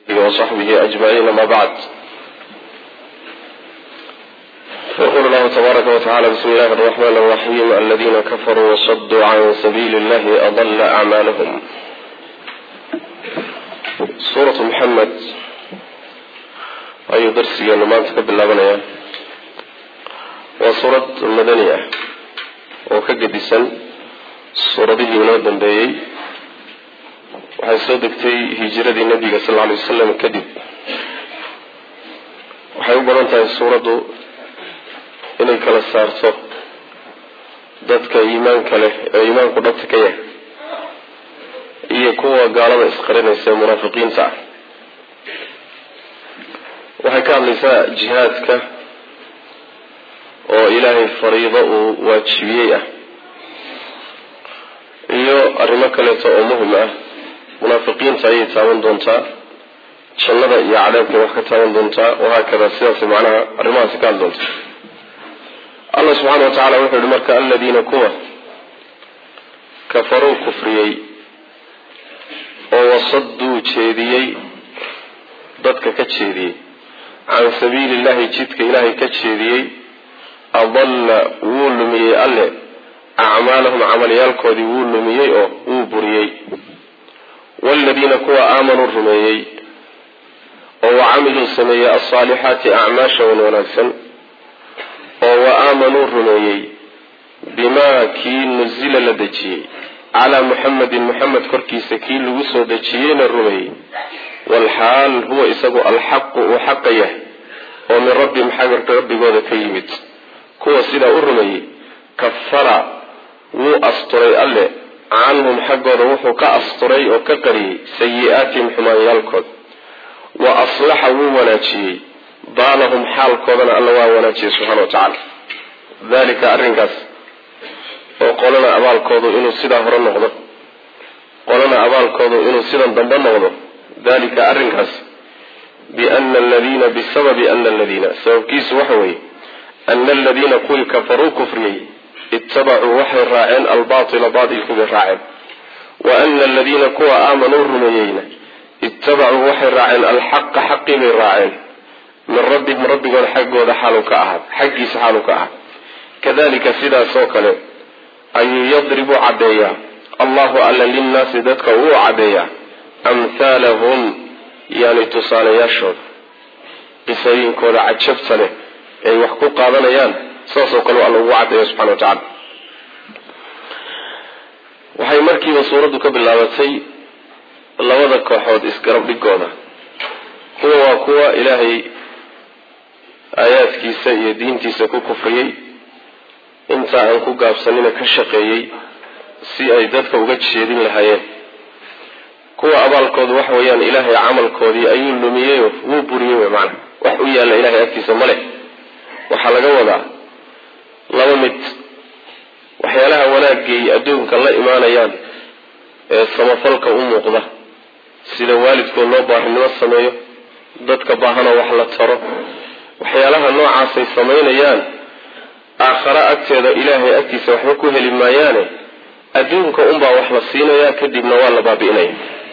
وصحبه أجمعين ما بعد فيقول الله تبارك وتعالى بسم الله الرحمن الرحيم الذين كفروا وصدوا عن سبيل الله أضل أعمالهم suuratu maxamed ayuu darsigeenu maanta ka bilaabanayaa waa suurad madani ah oo ka gedisan suuradihii inoo dambeeyey waxay soo degtay hijiradii nabiga sal alay wasalam kadib waxay u badan tahay suuraddu inay kala saarto dadka iimaanka leh ee iimaanku dhabta ka yahay iyo kuwa gaalada isqarinaysa ee munaafiqiinta ah waxay ka hadlaysaa jihaadka oo ilaahay fariido uu waajibiyey ah iyo arrimo kaleeto oo muhim ah munaafiqiinta ayay taaban doontaa jannada iyo cadaabkay wax ka taaban doontaa wahaakada sidaas macnaha arrimahaasi ka hadli doonta allah subxaana wa tacala wuxuu yihi marka aladiina kuwa kafaruu kufriyey oo wasaduu jeediyey dadka ka jeediyey can sabiili illahi jidka ilaahay ka jeediyey adalla wuu lumiyey alle acmaalahum camalyaalkoodii wuu lumiyey oo wuu buriyey waaladiina kuwa aamanuu rumeeyey oo wa camiluu sameeyey alsaalixaati acmaasha wan wanaagsan oo wa aamanuu rumeeyey bimaa kii nusila la dejiyey calaa muxamedin muxamed korkiisa kii lagu soo dejiyeyna rumeeyey walxaal huwa isagu alxaqu uu xaqa yahay oo min rabbihim xagga rabbigooda ka yimid kuwa sidaa u rumeeyey kafara wuu asturay alle canhum xaggooda wuxuu ka asturay oo ka qariyey sayi-aatihim xumaanyaalkooda wa aslaxa wuu wanaajiyey baalahum xaalkoodana alla waa wanaajiyey subxana wa tacaala dalika arrinkaas oo qolana abaalkoodu inuu sidaa hore noqdo qolana abaalkoodu inuu sidan dambe noqdo dalika arrinkaas biana aladiina bisababi ana aladiina sababkiisu waxa weeye ana aladiina kuwii kafaruu kufriyey ittabacuu waxay raaceen albaatila baatilkubay raaceen wa ana aladiina kuwa aamanuu rumeeyeyna ittabacuu waxay raaceen alxaqa xaqii bay raaceen min rabbihim rabbigooda xaggooda xaalu ka ahaad xaggiisa xaalu ka ahaad kadalika sidaas oo kale ayuu yadribu caddeeyaa allahu alla linnaasi dadka uu caddeeyaa amhaalahum yani tusaalayaashooda qisooyinkooda cajabta leh ay wax ku qaadanayaan saasoo kale alla ugu caddeeya subxana wa tacala waxay markiiba suuraddu ka bilaabatay labada kooxood isgarab dhigooda kuwa waa kuwa ilaahay aayaadkiisa iyo diintiisa ku kufriyey inta aan ku gaabsanina ka shaqeeyey si ay dadka uga jeedin lahaayeen kuwa abaalkoodu waxa weeyaan ilaahay camalkoodii ayuu lumiyeyo wuu buriyey wey macana wax u yaalla ilahay agtiisa ma leh waxaa laga wadaa laba mid waxyaalaha wanaagay adduunka la imaanayaan ee samafalka u muuqda sida waalidkood loo baarinimo sameeyo dadka baahana wax la taro waxyaalaha noocaasay samaynayaan aakhare agteeda ilaahay agtiisa waxba ku heli maayaane adduunka unbaa wax la siinayaa kadibna waa la baabi'inaya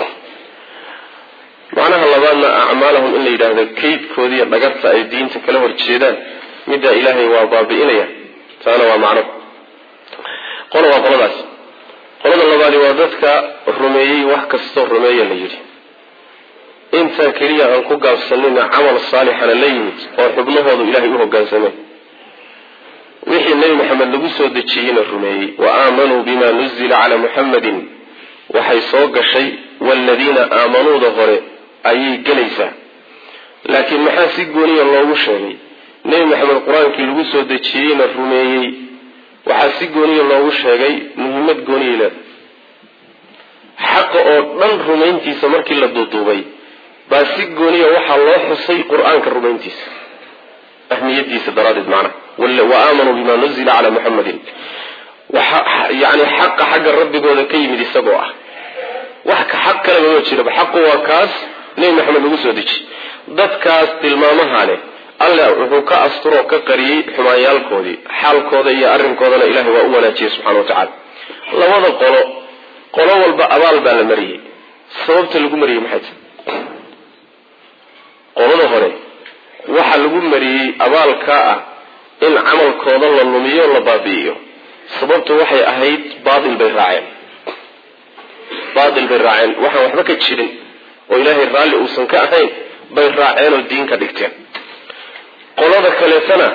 macnaha labaadna acmaalahum in la yidhaahdo kaydkoodiiyo dhagarta ay diinta kala horjeedaan middaa ilaahay waa baabi'inaya taana waa macno qola waa qoladaas qolada labaadi waa dadka rumeeyey wax kastoo rumeeya la yidhi intaa keliya aan ku gaabsanina camal saalixana la yimid oo xubnahoodu ilaahay u hogaansameen wixii nebi maxamed lagu soo dejiyeyna rumeeyey wa aamanuu bima nuzila calaa muxamadin waxay soo gashay waaladiina aamanuuda hore ayay gelaysaa laakiin maxaa si gooniya loogu sheegay nebi maxamed qur-aankii lagu soo dejiyeyna rumeeyey waxaa si gooniya loogu sheegay muhiimad gooniyay leedahay xaqa oo dhan rumayntiisa markii la duuduubay baa si gooniya waxaa loo xusay qur-aanka rumayntiisa ahmiyadiisa daraaddeed macnaha wa aamanuu bima nuzila calaa muxamadin yani xaqa xagga rabbigooda ka yimid isagoo ah wax ka xaq kaleba ma jiraba xaqu waa kaas nebi maxamed lagu soo dejiy dadkaas tilmaamaha leh alle wuxuu ka asturoo ka qariyey xumaanyaalkoodii xaalkooda iyo arrinkoodana ilahay waa u wanaajiyey subxana wa tacala labada qolo qolo walba abaal baa la mariyey sababta lagu mariyey maxay tahay lagu mariyey abaalkaa ah in camalkooda la lumiyo la baabi'iyo sababtu waxay ahayd baatil bay raaceen baatil bay raaceen waxaan waxba ka jirin oo ilaahay raalli uusan ka ahayn bay raaceen oo diin ka dhigteen qolada kaleetana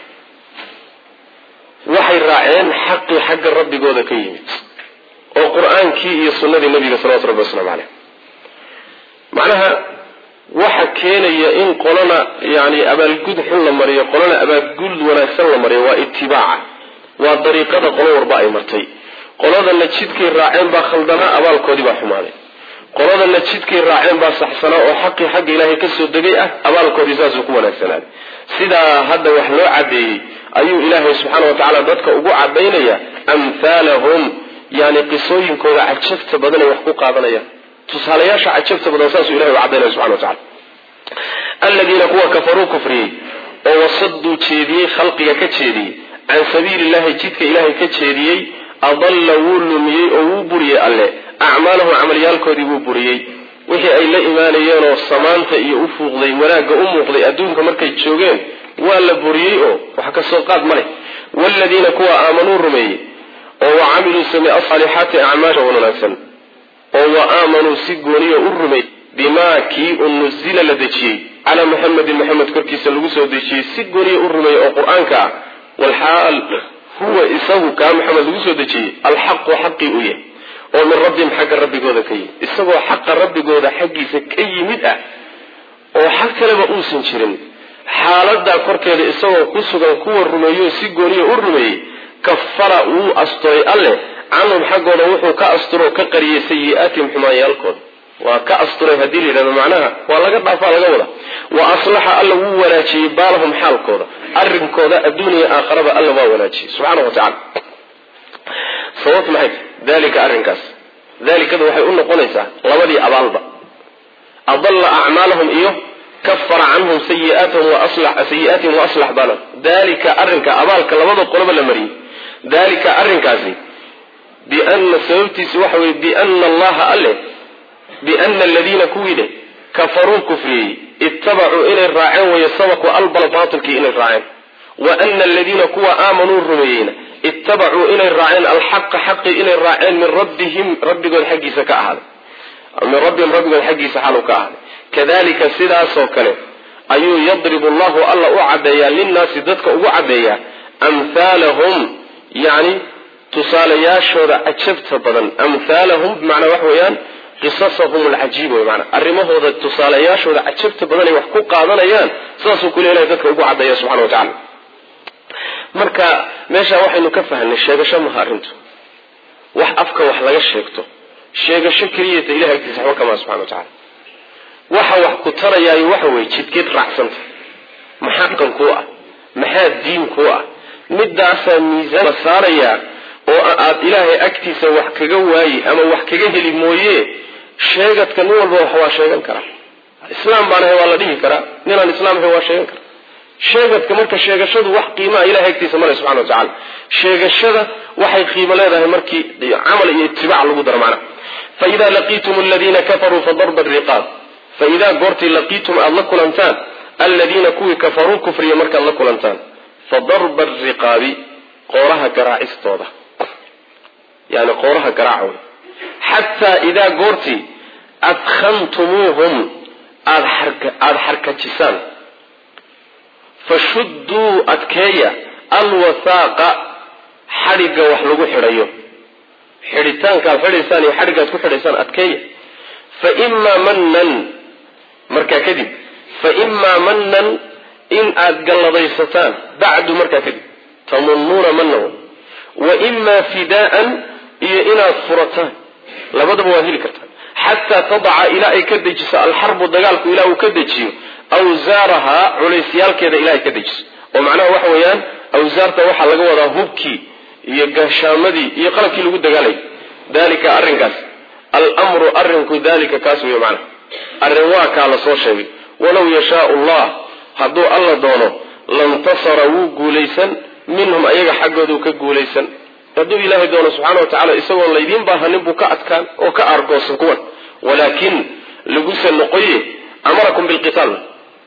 waxay raaceen xaqii xagga rabbigooda ka yimid oo qur-aankii iyo sunnadii nabiga salawatu rabbi waslamu caleyh macnaha waxa keenaya in qolana yani abaalgud xun la mariyo qolana abaalgud wanaagsan la mariyo waa itibaaca waa dariiqada qolo warba ay martay qoladana jidkay raaceen baa khaldanaa abaalkoodii baa xumaaday qoladana jidkay raaceen baa saxsanaa oo xaqii xagga ilaahay kasoo degay ah abaalkoodii saasuu ku wanaagsanaaday sidaa hadda wax loo cadeeyey ayuu ilaahay subxaana watacaala dadka ugu cadaynaya amhaalahum yani qisooyinkooda cajabta badan ay wax ku qaadanayaan tusaalayaasha cajabta badan saasuu ilahay u cadaynaya subxana wa tacala aladiina kuwa kafaruu kufriyey oo wasaduu jeediyey khalqiga ka jeediyey can sabiili illahi jidka ilaahay ka jeediyey adalla wuu lumiyey oo wuu buriyey alle acmaalahum camalyaalkoodii wuu buriyey wixii ay la imaanayeenoo samaanta iyo u fuuqday wanaagga u muuqday adduunka markay joogeen waa la buriyey oo wax kasoo qaad ma leh waaladiina kuwa aamanuu rumeeyey oo wa camiluu samey asaalixaati acmaasha wanaagsan oo wa aamanuu si gooniya u rumey bimaa kii u nuzila la dejiyey calaa muxamedin maxamed korkiisa lagu soo dejiyey si gooniya u rumeeyey oo qur-aanka ah walxaal huwa isagu kaa maxamed lagu soo dejiyey alxaqu xaqii u yahay oo min rabbihim xagga rabbigooda ka yimid isagoo xaqa rabbigooda xaggiisa ka yimid ah oo xag kaleba uusan jirin xaaladaa korkeeda isagoo ku sugan kuwa rumeeyo si gooniya u rumeeyey kafara wuu asturay alleh canhum xaggooda wuxuu ka asturoo ka qariyey sayi-aatihim xumaanyaalkooda waa ka asturay haddii la yidhahdo macnaha waa laga dhaafaa laga wada wa aslaxa alla wuu wanaajiyey baalahum xaalkooda arrinkooda adduuniya aakharaba alla waa wanaajiyey subxaana wa tacala sababtu maxay dalika arrinkaas dalikada waxay u noqonaysaa labadii abaalba adalla acmaalahum iyo kafara canhum sayiaatihim sayi-aatihim wa aslax baalahum dalika arrinka abaalka labada qoloba la mariyey dalika arrinkaasi biana sababtiisi waxa weye biana allaha alle biana aladiina kuwii dheh kafaruu kufriyey ittabacuu inay raaceen wayo sabaqu albala baatilkii inay raaceen wa ana aladiina kuwa aamanuu rumeeyeyna ittabacuu inay raaceen alxaqa xaqii inay raaceen min rabbihim rabbigood xaggiisa ka ahaaday min rabbihim rabbigood xaggiisa xaaluu ka ahaaday kadalika sidaasoo kale ayuu yadribu allahu alla u caddeeyaa linnaasi dadka ugu caddeeyaa amhaalahum yani tusaalayaashooda cajabta badan amhaalahum bimacnaa waxa weeyaan qisasahum alcajiib wey maanaa arrimahooda tusaalayaashooda cajabta badan ay wax ku qaadanayaan sidaasuu kule ilahay dadka ugu caddeeya subxana wa tacala marka meesha waxaynu ka fahnay sheegasho maha arrintu wax afka wax laga sheegto sheegasho keliyata ilahay agtiisa waxba kamaa subxana wa tacala waxa wax ku tarayaayo waxa weye jidkeed raacsanta maxaa dhaqan kuu ah maxaa diin kuu ah midaasaa miisaan la saarayaa oo aad ilaahay agtiisa wax kaga waayi ama wax kaga heli mooye sheegadka nin walba wax waa sheegan karaa islaam baan ahay waa la dhihi karaa ninaan islaam ahay waa sheegan karaa sheegadka marka sheegashadu wax qiimaa ilahay agtiisa male subxana wa tacala sheegashada waxay qiimo leedahay markii camal iyo itibaac lagu daro macna faida laqiitum aladiina kafaruu fadarba riqaab faidaa goortii laqiitum aada la kulantaan aladiina kuwii kafaruu kufriya markaad la kulantaan fadarba ariqaabi qooraha garaacistooda yani qooraha garaac wey xataa idaa goortii adkhantumuuhum aada aada xarkajisaan fashudduu adkeeya alwathaaqa xadhigga wax lagu xidhayo xidhitaanka aad xidhaysaan iyo xadhigga aad ku xidhaysaan adkeeya fa imaa mannan markaa kadib fa imaa mannan in aad galladaysataan bacdu markaa kadib tamunnuuna manna wa imaa fidaa'an iyo inaad furataan labadaba waad heli kartaan xataa tadaca ilaa ay ka dejiso alxarbu dagaalku ilaa uu ka dejiyo awsaarahaa culeysyaalkeeda ilaa ay ka dejiso oo macnaha waxa weeyaan awsaarta waxaa laga wadaa hubkii iyo gashaamadii iyo qalabkii lagu dagaalayay dalika arrinkaas almru arrinku dalika kaas wey macnaha arrin waa kaa la soo sheegay walow yashaau allah hadduu alla doono lantasara wuu guulaysan minhum ayaga xaggooduu ka guulaysan hadduu ilaahay doono subxaana wa tacala isagoon laydiin baahanin buu ka adkaan oo ka aargoosan kuwan walaakin laguse noqoye amarakum bilqitaal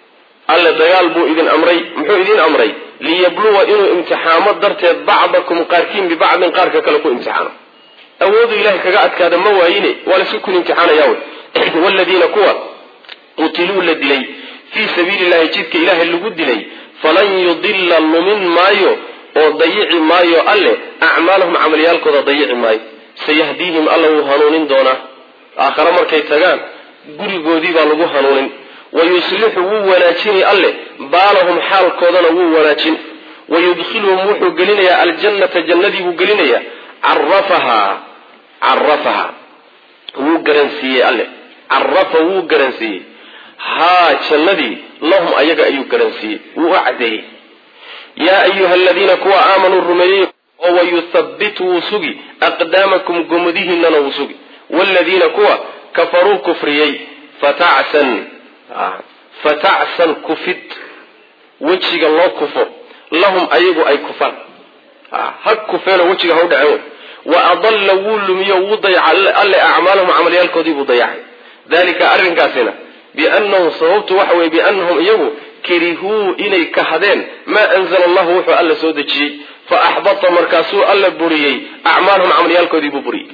alle dagaal buu idin amray muxuu idin amray liyabluwa inuu imtixaamo darteed bacdakum qaarkiin bibacdin qaarka kale ku imtixaano awoodu ilahay kaga adkaada ma waayine waa laisku kun imtixaanaya wey waladiina kuwa qutiluu la dilay fii sabiili llahi jidka ilaahay lagu dilay falan yudilla lumin maayo oo dayici maayo alle acmaalahum camalyaalkooda dayici maayo sayahdiihim alla wuu hanuunin doonaa aakhare markay tagaan gurigoodii baa lagu hanuunin wayuslixu wuu wanaajini alle baalahum xaalkoodana wuu wanaajin wayudkhiluhum wuxuu gelinayaa aljannata jannadii buu gelinayaa carafahaa carafahaa wuu garansiiyey alle carafa wuu garansiiyey haa jannadii lahum ayaga ayuu garansiiyey wuu u cadeeyey yaa ayuha aladiina kuwa aamanuu rumeeyey oo wayuthabbit wuu sugi aqdaamakum gomadihiinana wuu sugi waaladiina kuwa kafaruu kufriyey fatacsan fatacsan kufid wejiga loo kufo lahum ayagu ay kufaan ha kufeenoo wejiga ha u dhaceen wa adalla wuu lumiyo wuu dayaca alle acmaalahum camalyaalkoodii buu dayacay dalika arrinkaasina biannahum sababtu waxa weye biannahum iyagu karihuu inay kahadeen maa anzala allahu wuxuu alla soo dejiyey fa axbata markaasuu alla buriyey acmaalahum camalyaalkoodii buu buriyey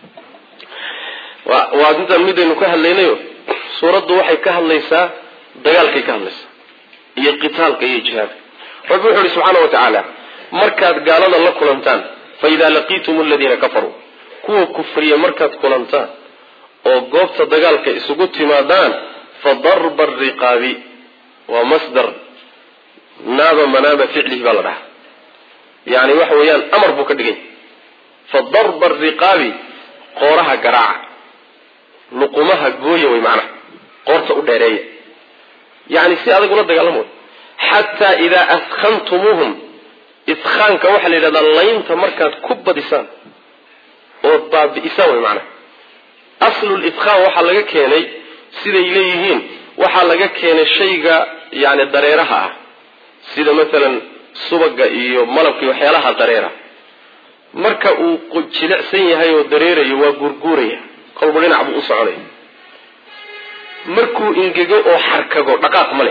waa intaan midaynu ka hadlaynayo suuraddu waxay ka hadlaysaa dagaalkay ka hadlaysaa iyo qitaalka iyo jihaadka rabbi wuxuu ihi subxaana wa tacaala markaad gaalada la kulantaan fa idaa laqiitum aladiina kafaruu kuwa kufriya markaad kulantaan oo goobta dagaalka isugu timaadaan fa darba ariqaabi waa masdar naaba manaaba ficlihi baa la dhahaa yani waxa weeyaan amar buu ka dhigay fa darba ariqaabi qooraha garaaca luqumaha gooya way macnaha qoorta u dheereeya yani si adag ula dagaalamo xataa idaa askantumuuhum iskaanka waxaa la yidhahdaa laynta markaad ku badisaan ood baabi'isaan way macnaha aslul iskaan waxaa laga keenay siday leeyihiin waxaa laga keenay shayga yani dareeraha ah sida masalan subaga iyo malabka iyo waxyaalaha dareera marka uu jilicsan yahay oo dareerayo waa guurguuraya kolba dhinac buu u soconaya markuu ingego oo xarkago dhaqaaq ma leh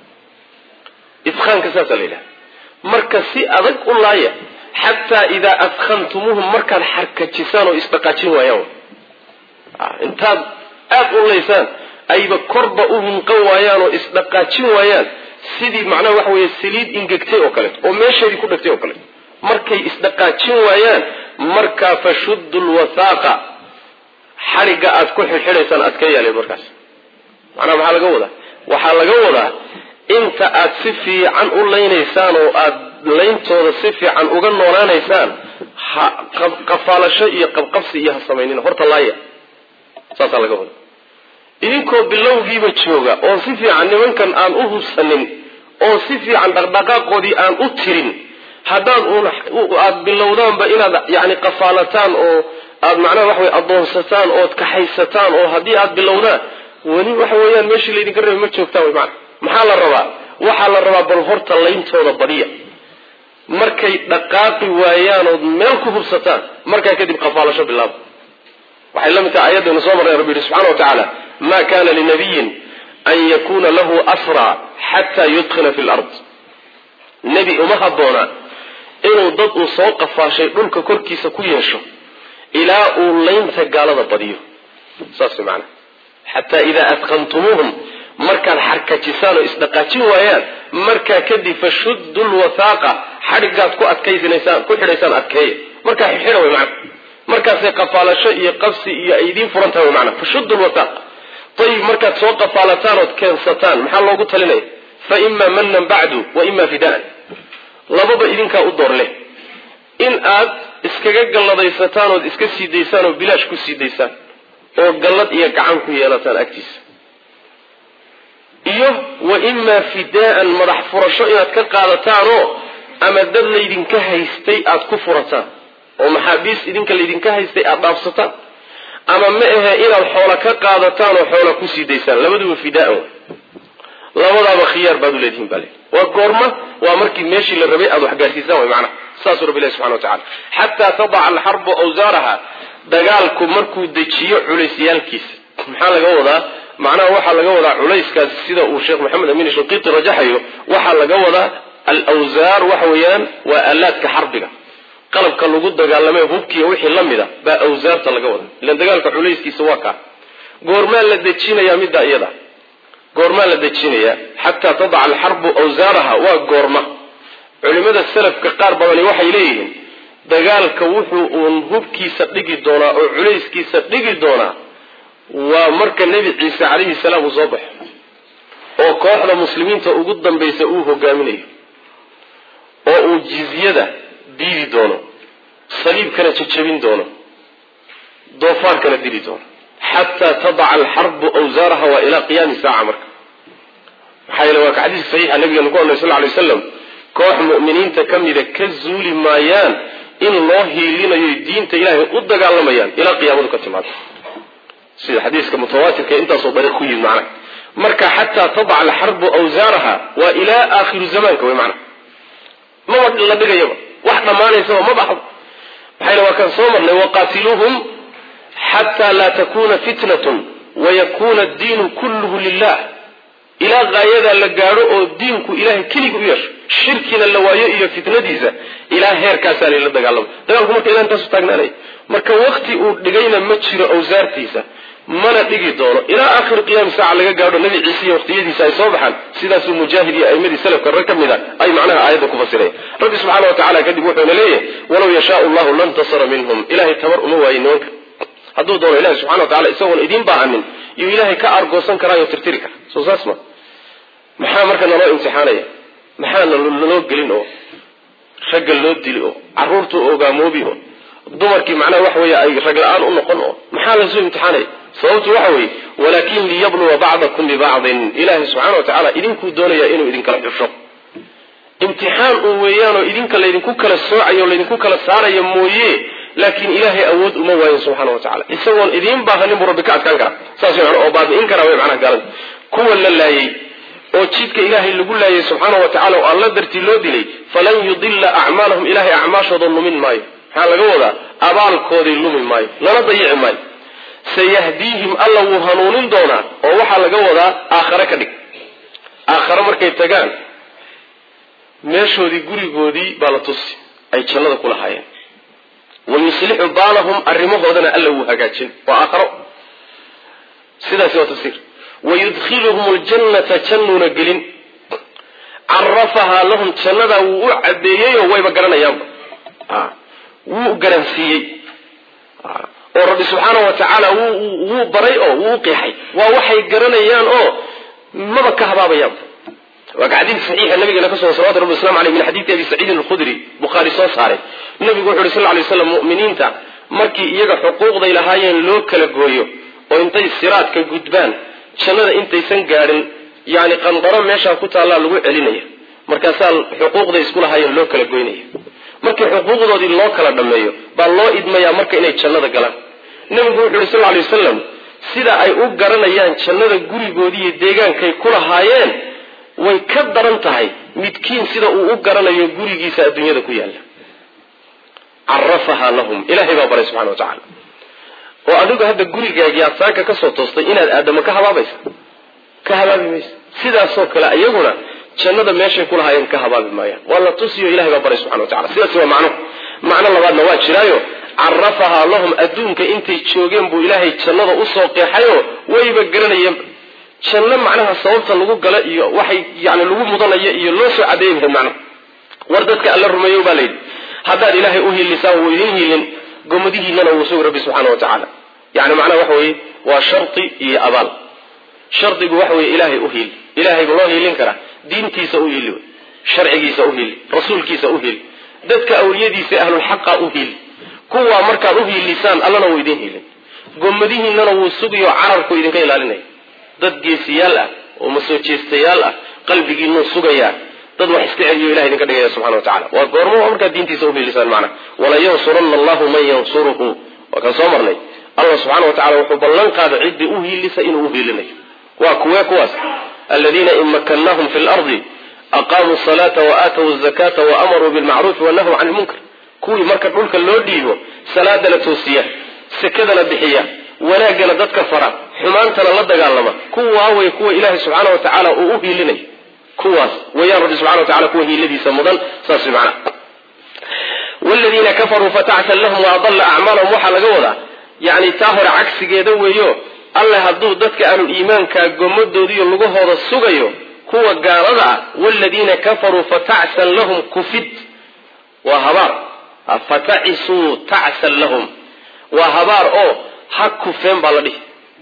iskaanka saasaa la yidhaha marka si adag u laaya xataa idaa askantumuuhum markaad xarkajisaan oo isdhaqaajin waayaan intaad aada u laysaan ayba korba u hinqan waayaan oo isdhaqaajin waayaan sidii macnaha waxa weeye saliid ingegtay oo kaleeto oo meesheedii ku dhegtay oo kaleeto markay isdhaqaajin waayaan markaa fashuddu lwathaaqa xarigga aad ku xidxidhaysaan aad ka yeelay markaas macnaha maxaa laga wadaa waxaa laga wadaa inta aad si fiican u laynaysaan oo aad layntooda si fiican uga noolaanaysaan ha qafaalasho iyo qabqabsi iyo ha samaynina horta laaya saasaa laga wadaa idinkoo bilowgiiba jooga oo si fiican nimankan aan u hubsanin oo si fiican dhaqdhaqaaqoodii aan u tirin haddaad aad bilowdaanba inaad yani qafaalataan oo aad macnaha waxa wey adoonsataan ood kaxaysataan oo haddii aad bilowdaan weli waxa weeyaan meeshii laydinka rabay ma joogtaan wy maana maxaa la rabaa waxaa la rabaa bal horta layntooda badiya markay dhaqaaqi waayaan ood meel ku hubsataan markaa kadib qafaalasho bilaaba waxay la mid tahay ayadaynu soo marnay rabbi yihi subxana wa tacaala ma kana linabiyin an yakuna lahu asra xataa yudkhila fi lard nebi uma habboona inuu dad uu soo qafaashay dhulka korkiisa ku yeesho ilaa uu laynta gaalada badiyo saas maana xataa idaa adqantumuuhum markaad xarkajisaan oo isdhaqaajin waayaan markaa kadib fashuddu lwathaaqa xadhigaad ku adkaysanaysaan ku xidhaysaan adkeeya markaa xidha way macana markaasay qafaalasho iyo qabsi iyo ay idiin furan tahay way macana fashuddu lwathaaq ayib markaad soo qafaalataan ood keensataan maxaa loogu talinaya fa ima manan bacdu wa ima fidaan lababa idinkaa u door leh in aad iskaga galladaysataan ood iska sii daysaan oo bilaash ku sii daysaan oo gallad iyo gacan ku yeelataan agtiisa iyo wa imaa fidaa'an madax furasho inaad ka qaadataanoo ama dad laydinka haystay aad ku furataan oo maxaabiis idinka laydinka haystay aad dhaafsataan ama ma ahe inaad xoola ka qaadataan oo xoola kusii daysaan labaduba fidaaan labadaaba khiyaar baad u leedihin baa le waa goorma waa markii meeshii la rabay aad wax gaarsiisaan way macnaha saasuu rabbi ilahi subxana wa tacala xataa tadaca alxarbu awsaaraha dagaalku markuu dejiyo culeysyaalkiisa maxaa laga wadaa macnaha waxaa laga wadaa culayskaas sida uu sheekh maxamed amiin shinqiiti rajaxayo waxaa laga wadaa alawsaar waxa weeyaan waa aalaadka xarbiga qalabka lagu dagaalamay hubkiiyo wixii la mida baa awsaarta laga wada ilan dagaalka culayskiisa waa kaa goormaa la dejinayaa middaa iyada goormaa la dejinayaa xataa tadaca alxarbu awsaaraha waa goorma culimada salafka qaar badani waxay leeyihiin dagaalka wuxuu uun hubkiisa dhigi doonaa oo culayskiisa dhigi doonaa waa marka nebi ciise calayhi salaam uu soo baxo oo kooxda muslimiinta ugu dambaysa uu hogaaminayo oo uu jizyada diidi doono saliibkana jajabin doono doofaarkana dili doono xataa tadaca alxarbu awsaaraha waa ilaa qiyaami saaca marka maxaa yeele waa ka xadiis saxiixa nabigeenu ku odnay sal ly waslam koox mu'miniinta ka mida ka zuuli maayaan in loo hiilinayo diinta ilaahay u dagaalamayaan ilaa qiyaamadu ka timaado sida xadiiska mutawaatirka intaasoo dariiq ku yimid macnaha marka xataa tadaca alxarbu awsaaraha waa ilaa aakhiru zamaanka wey macnaha maba la dhigayaba wax dhammaanaysaba ma baxdo maxayna waa kan soo marnay waqaatiluuhum xataa laa takuna fitnatun wayakuna addiinu kulluhu lilah ilaa qaayadaa la gaadho oo diinku ilahay keliga u yeesho shirkina la waayo iyo fitnadiisa ilaa heerkaasaa layla dagaalama dagaalku marka ilah intaasu taagnaanaya marka wakti uu dhigayna ma jiro awsaartiisa mana dhigi doono ilaa aakhiri qiyaami saaca laga gaadho nabi ciise iyo waqtiyadiisa ay soo baxaan sidaasuu mujaahid iyo aimadii salafka rag ka mid a ay macnaha aayadda ku fasiraya rabbi subxaana wa tacala kadib wuxuuna leeyahay walow yashaau llahu lantasara minhum ilahay tabar uma waayo nimanka hadduu doono ilahi subxana wa tacala isagoon idiin baahanin iyuu ilaahay ka argoosan karaayo tirtiri kara soo saas ma maxaa marka naloo imtixaanaya maxaa naloo gelin oo ragga loo dili oo caruurta ogaamoobi oo dumarkii macnaha waxa weeye ay rag la-aan u noqon oo maxaa lasoo imtixaanaya sababtu waxa weeye walaakin liyabluwa bacdakum bibacdin ilaahay subxana wa tacala idinkuu doonaya inuu idinkala xusho imtixaan uu weeyaanoo idinka laydinku kala soocayo o laydinku kala saarayo mooye laakiin ilaahay awood uma waayin subxaana wa tacala isagoon idiin baahanin buu rabbi ka adkaan kara saas man oo baabi'in kara way macnaha gaalada kuwa la laayey oo jidka ilaahay lagu laayay subxaana wa tacala oo alla dartii loo dilay falan yudila acmaalahum ilahay acmaashooda lumin maayo maxaa laga wadaa abaalkoodii lumi maayo lana dayici maayo sayahdiihim alla wuu hanuunin doonaa oo waxaa laga wadaa aakhare ka dhig aakhare markay tagaan meeshoodii gurigoodii baa la tusi ay jannada ku lahaayeen wayuslixu baalahum arrimahoodana alla wuu hagaajin waa aakharo sidaasi waa tafsiir wayudkhiluhum ljannata jannuuna gelin carafahaa lahum jannadaa wuu u cadeeyeyoo wayba garanayaanba wuu garansiiyey oo rabbi subxaana wa tacaala wuu baray oo wuu qeexay waa waxay garanayaan oo maba ka habaabayaanba waa ka xadiid saxiixa nabigeena ka sugan salawatu rabbi waslamu aleyh min xadiidi abi saciidin alkhudri bukhaari soo saaray nabigu wuxu uhi sal ly slam mu'miniinta markii iyaga xuquuqday lahaayeen loo kala gooyo oo intay siraadka gudbaan jannada intaysan gaadhin yani qandaro meeshaa ku taallaa lagu celinaya markaasaa xuquuqday isku lahaayeen loo kala goynaya markii xuquuqdoodii loo kala dhammeeyo baa loo idmayaa marka inay jannada galaan nabigu wuxu uhi sal lay wasalam sida ay u garanayaan jannada gurigoodii iyo deegaankay ku lahaayeen way ka daran tahay midkiin sida uu u garanayo gurigiisa adduunyada ku yaalla carafahaa lahum ilahay baa baray subxana wa tacala oo adigu hadda gurigaagii aad saanka kasoo toostay inaad aadamo ka habaabaysa ka habaabi maysa sidaasoo kale iyaguna jannada meeshay ku lahaayeen ka habaabi maayaan waa la tusiyo ilahay baa baray subxana wa tacala sidaasi waa macno macno labaadna waa jiraayo carafahaa lahum adduunka intay joogeen buu ilaahay jannada usoo qeexayoo wayba garanayeen janno macnaha sababta lagu gala iyo waxay yani lagu mudanayo iyo loo soo cadeeyi lahayd macnaha war dadka alla rumeeyo baa layidhi haddaad ilaahay u hiilisaan wuu idin hiilin gomadihiinana wuu sugi rabbi subxaana wa tacaala yani macnaha waxa weeye waa shardi iyo abaal shardigu waxa weye ilaahay u hiili ilahay loo hiilin karaa diintiisa u hiili sharcigiisa u hiili rasuulkiisa u hiili dadka awliyadiisa ahlulxaqa u hiili kuwaa markaad u hiilisaan allana wuu idin hiilin gomadihiinana wuu sugiyo cararku idinka ilaalinaya dad geesiyaal ah oo masoo jeestayaal ah qalbigiinuu sugayaa dad wax iska celiyo ilahay idinka dhigaya subxana wa tacala waa goormo markaad diintiisa uhiilisaan macna walayansuranna allahu man yansuruhu waa kaan soo marnay allah subxana wa tacala wuxuu ballan qaada ciddii u hiilisa inuu uhiilinayo waa kuwee kuwaas aladiina in makannahum fi lardi aqaamuu salaata wa aatawu zakata wa amaruu bilmacruufi wanahuu can lmunkar kuwii marka dhulka loo dhiibo salaadana toosiya sekadana bixiya wanaaggana dadka fara xumaantana la dagaalama kuwaa way kuwa ilaahay subxaana wa tacaala uu u hiilinayo kuwaas wayaan rabbi subxana wa tacala kuwa hiiladiisa mudan saas macna wladiina kafaruu fatacsan lahum waadalla acmaalahum waxaa laga wadaa yani taa hore cagsigeeda weeyo alle hadduu dadka aanu iimaanka gomadoodiiyo lugahooda sugayo kuwa gaalada ah wladiina kafaruu fatacsan lahum kufid waa habaar fatacisuu tacsan lahum waa habaar oo ha kufeen baa la dhihi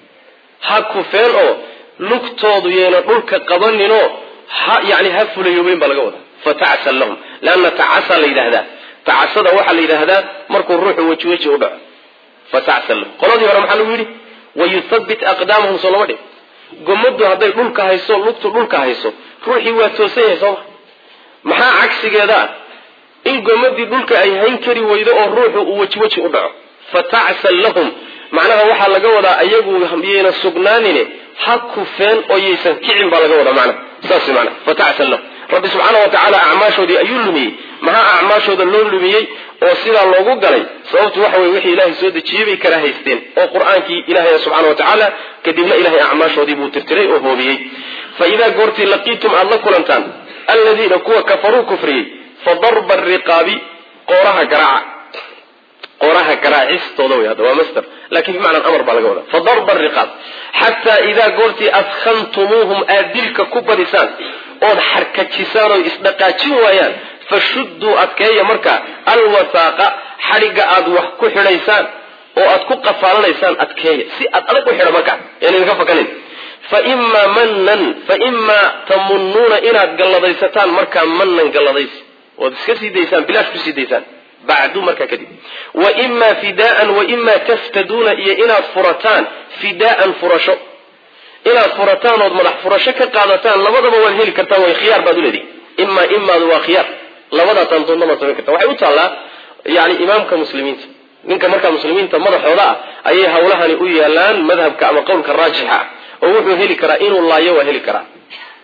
ha kufeen oo lugtoodu yeena dhulka qabaninoo ha yani ha fulayoobeen baa laga wadaa fatacsan lahum leanna tacasa la yidhahdaa tacasada waxaa la yidhaahdaa markuu ruuxu weji weji u dhaco fatacsan lahum qoladii hore maxaa lagu yidhi wayuthabbit aqdaamahum soo lama dhig gomadu hadday dhulka hayso lugtu dhulka hayso ruuxii waa toosan yahay sooma maxaa cagsigeeda ah in gomadii dhulka ay hayn kari weydo oo ruuxu uu weji weji u dhaco fatacsan lahum macnaha waxaa laga wadaa ayagu yayna sugnaanine ha kufeen oo yaysan kicin baa laga wadaa macnaha saas mana fatacsan lahum rabbi subxaana wa tacaala acmaashoodii ayuu lumiyey maxaa acmaashooda loo lumiyey oo sidaa loogu galay sababtu waxa weye wixii ilaahay soo dejiyey bay kala haysteen oo qur-aankii ilahay subxana wa tacaala kadibna ilahay acmaashoodii buu tirtiray oo hoobiyey fa idaa goortii laqiitum aada la kulantaan alladiina kuwa kafaruu kufriyey fa darba ariqaabi qooraha garaaca qooraha garaacistooda wey hadda waa master lakin bimacnaa amar baa laga wadaa fa darba ariqaab xataa idaa goortii adkhantumuuhum aad dilka ku badisaan ood xarkajisaan oo isdhaqaajin waayaan fashudduu adkeeya markaa alwasaaqa xadhigga aad wax ku xidhaysaan oo aad ku qafaalanaysaan adkeeya si aad adag u xidha markaa yaan idinka fakanin fa imaa manan fa imaa tamunnuuna inaad galladaysataan markaa manan galladaysi ood iska sii daysaan bilaash ku sii daysaan bacdu markaa kadib wa imaa fidaaan wa imaa taftaduuna iyo inaad furataan fidaaan furasho inaad furataan ood madax furasho ka qaadataan labadaba waad heli kartaan way khiyaar baad uleedihi imaa imaadu waa khiyaar labadaasaan doonnama samayn karta waxay u taallaa yani imaamka muslimiinta ninka markaa muslimiinta madaxooda ah ayay hawlahani u yaalaan madhabka ama qowlka raajixa ah oo wuxuu heli karaa inuu laayo waa heli karaa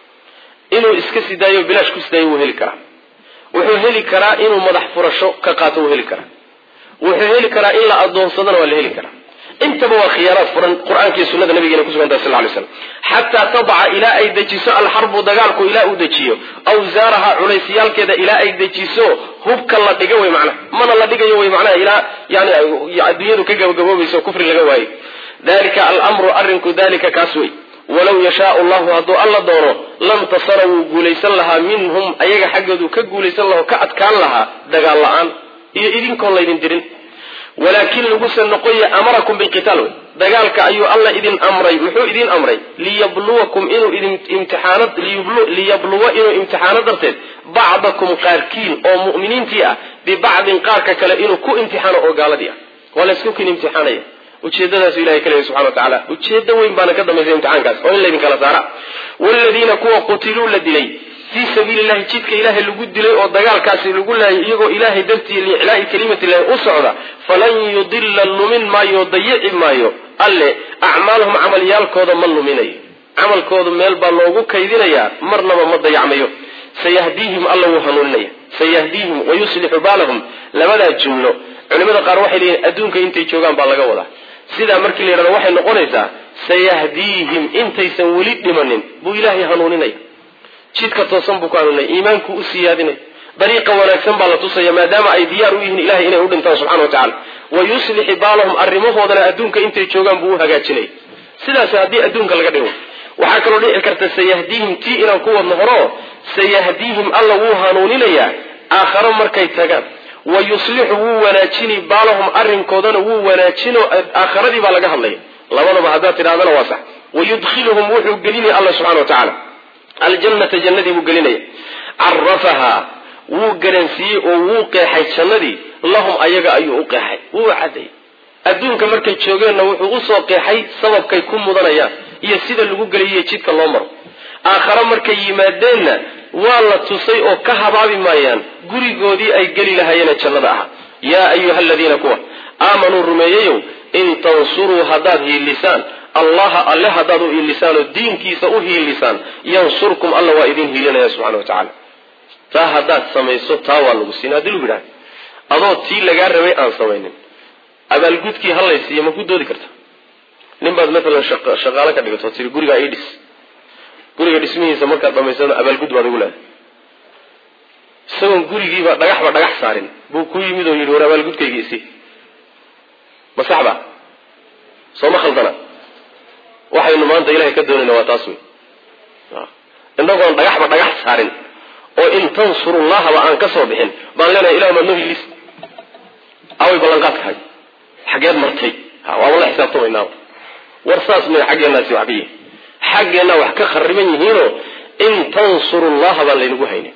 inuu iska sidaayo bilaash ku sidaayo wuu heli karaa wuxuu heli karaa inuu madax furasho ka qaato wuu heli karaa wuxuu heli karaa in la adoonsadana waa la heli karaa intaba waa khiyaaraad furan qur-aanka iyo sunada nabigeena kusugantaha sal lay slam xataa tadaca ilaa ay dejiso alxarbu dagaalku ilaa uu dejiyo awsaaraha culaysiyaalkeeda ilaa ay dejiso hubka la dhiga wey macnaha mana la dhigayo wey macnaha ilaa yani adduunyadu ka gabagaboobayso kufri laga waayo dalika almru arrinku dalika kaas wey walaw yashaau llahu hadduu alla doono lam tasara wuu guulaysan lahaa minhum ayaga xaggoodu ka guulaysan laha ka adkaan lahaa dagaal la-aan iyo idinkoon laydin dirin walaakin laguse noqoya amarakum bilqitaal wey dagaalka ayuu alla idin amray muxuu idin amray liyabluwakum inuu idin imtixaano liyabluwa inuu imtixaano darteed bacdakum qaarkiin oo mu'miniintii ah bibacdin qaarka kale inuu ku imtixaano oo gaaladii ah waa laysku kin imtixaanaya ujeedadaasu ilahay ka leeyahy subxana wa tacala ujeedo weyn baana ka dambaysa imtixaankaas oo in laydin kala saara waaladiina kuwa qutiluu la dilay fii sabiili llahi jidka ilaahay lagu dilay oo dagaalkaasi lagu laayay iyagoo ilaahay dartii liiclaa'i kalimati illahi u socda falan yudilla lumin maayo dayici maayo alle acmaalahum camalyaalkooda ma luminayo camalkoodu meel baa loogu kaydinayaa marnaba ma dayacmayo sayahdiihim alla wuu hanuuninaya sayahdiihim wayuslixu baalahum labadaa jumlo culimada qaar waxay leeyihin adduunka intay joogaan baa laga wadaa sidaa markii la yidhahdo waxay noqonaysaa sayahdiihim intaysan weli dhimanin buu ilaahay hanuuninaya jidka toosan buu ku hanuuninaya iimaanku u siyaadinaya dariiqa wanaagsan baa la tusaya maadaama ay diyaar u yihiin ilahay inay u dhintaan subxana wa tacala wa yuslixi baalahum arrimahoodana adduunka intay joogaan buu u hagaajinaya sidaas haddii adduunka laga dhigo waxaa kaloo dhici karta sayahdiihim tii inaan ku wadno horo sayahdiihim alla wuu hanuuninayaa aakharo markay tagaan wa yuslixu wuu wanaajini baalahum arrinkoodana wuu wanaajino aakharadii baa laga hadlaya labadaba haddaad tidhahdana waa sax wayudkhiluhum wuxuu gelinaya alla subxana wa tacaala aljannata jannadii buu gelinaya carafahaa wuu garansiiyey oo wuu qeexay jannadii lahum ayaga ayuu u qeexay wuu cadday adduunka markay joogeenna wuxuu usoo qeexay sababkay ku mudanayaan iyo sida lagu geliyiyo jidka loo maro aakhare markay yimaadeenna waa la tusay oo ka habaabi maayaan gurigoodii ay geli lahaayeen jannada ahaa yaa ayuha aladiina kuwa aamanuu rumeeyeyow in tansuruu haddaad hiilisaan allaha alle haddaad u hiilisaan oo diinkiisa u hiilisaan yansurkum alla waa idin hiilinaya subxana wa tacaala taa haddaad samayso taa waa lagu siin haddii lagu yidhaha adoo tii lagaa rabay aan samaynin abaalgudkii hallaysiiyo ma ku doodi karta nin baad maalan shaqaalo ka dhigato tiri gurigaa ii dhis guriga dhismihiisa markaad dhamaysano abaalgud baad igu leedahay isagoon gurigiiba dhagaxba dhagax saarin buu ku yimid oo yidhi war abaalgudkayga isi ma saxba soo ma khaldana waxaynu maanta ilahay ka doonayna waa taas wey inagoon dhagaxba dhagax saarin oo in tansurullahaba aan ka soo bixin baan leenahay ilah maad noo hilis away ballanqaadkahay xageed martay waaba la xisaabtamaynaaba war saas may xaggeenaasi wax ka yihin xaggeenna wax ka khariban yihiinoo in tansurullaha baan laynagu haynin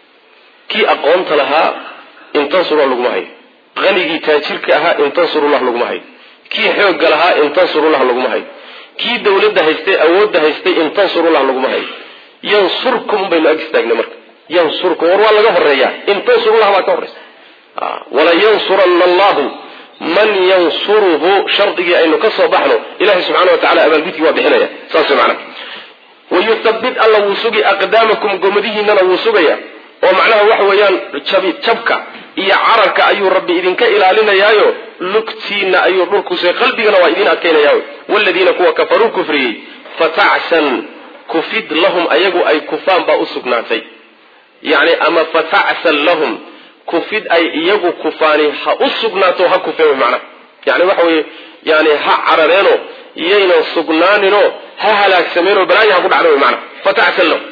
kii aqoonta lahaa in tansurullah laguma hayo qanigii taajirka ahaa in tansurullah laguma hayo kii xoogga lahaa in tansurullah laguma hayo kii dawladda haystay awoodda haystay in tansurullah laguma hayo yansurkum baynu ag istaagnay marka yansurkum war waa laga horeeyaa in tansurullah baa ka horeysa wala yansuranna allahu man yansuruhu shardigii aynu ka soo baxno ilahi subxana wa tacala abaalgudkii waa bixinaya saas way macnaha wayuthabbit alla wuu sugi aqdaamakum gomadihiinana wuu sugaya oo macnaha waxa weeyaan jabi jabka iyo cararka ayuu rabbi idinka ilaalinayaayo lugtiina ayuu dhulkuse qalbigana waa idin adkaynayaayo waladiina kuwa kafaruu kufriyey fatacsan kufid lahum ayagu ay kufaan baa u sugnaatay yani ama fatacsan lahum kufid ay iyagu kufaani ha u sugnaato ha kufeen wy macnaha yani waxa weye yani ha carareeno iyaynan sugnaaninoo ha halaagsameenoo balaayo ha ku dhacda wy macnaha fatacsan lahum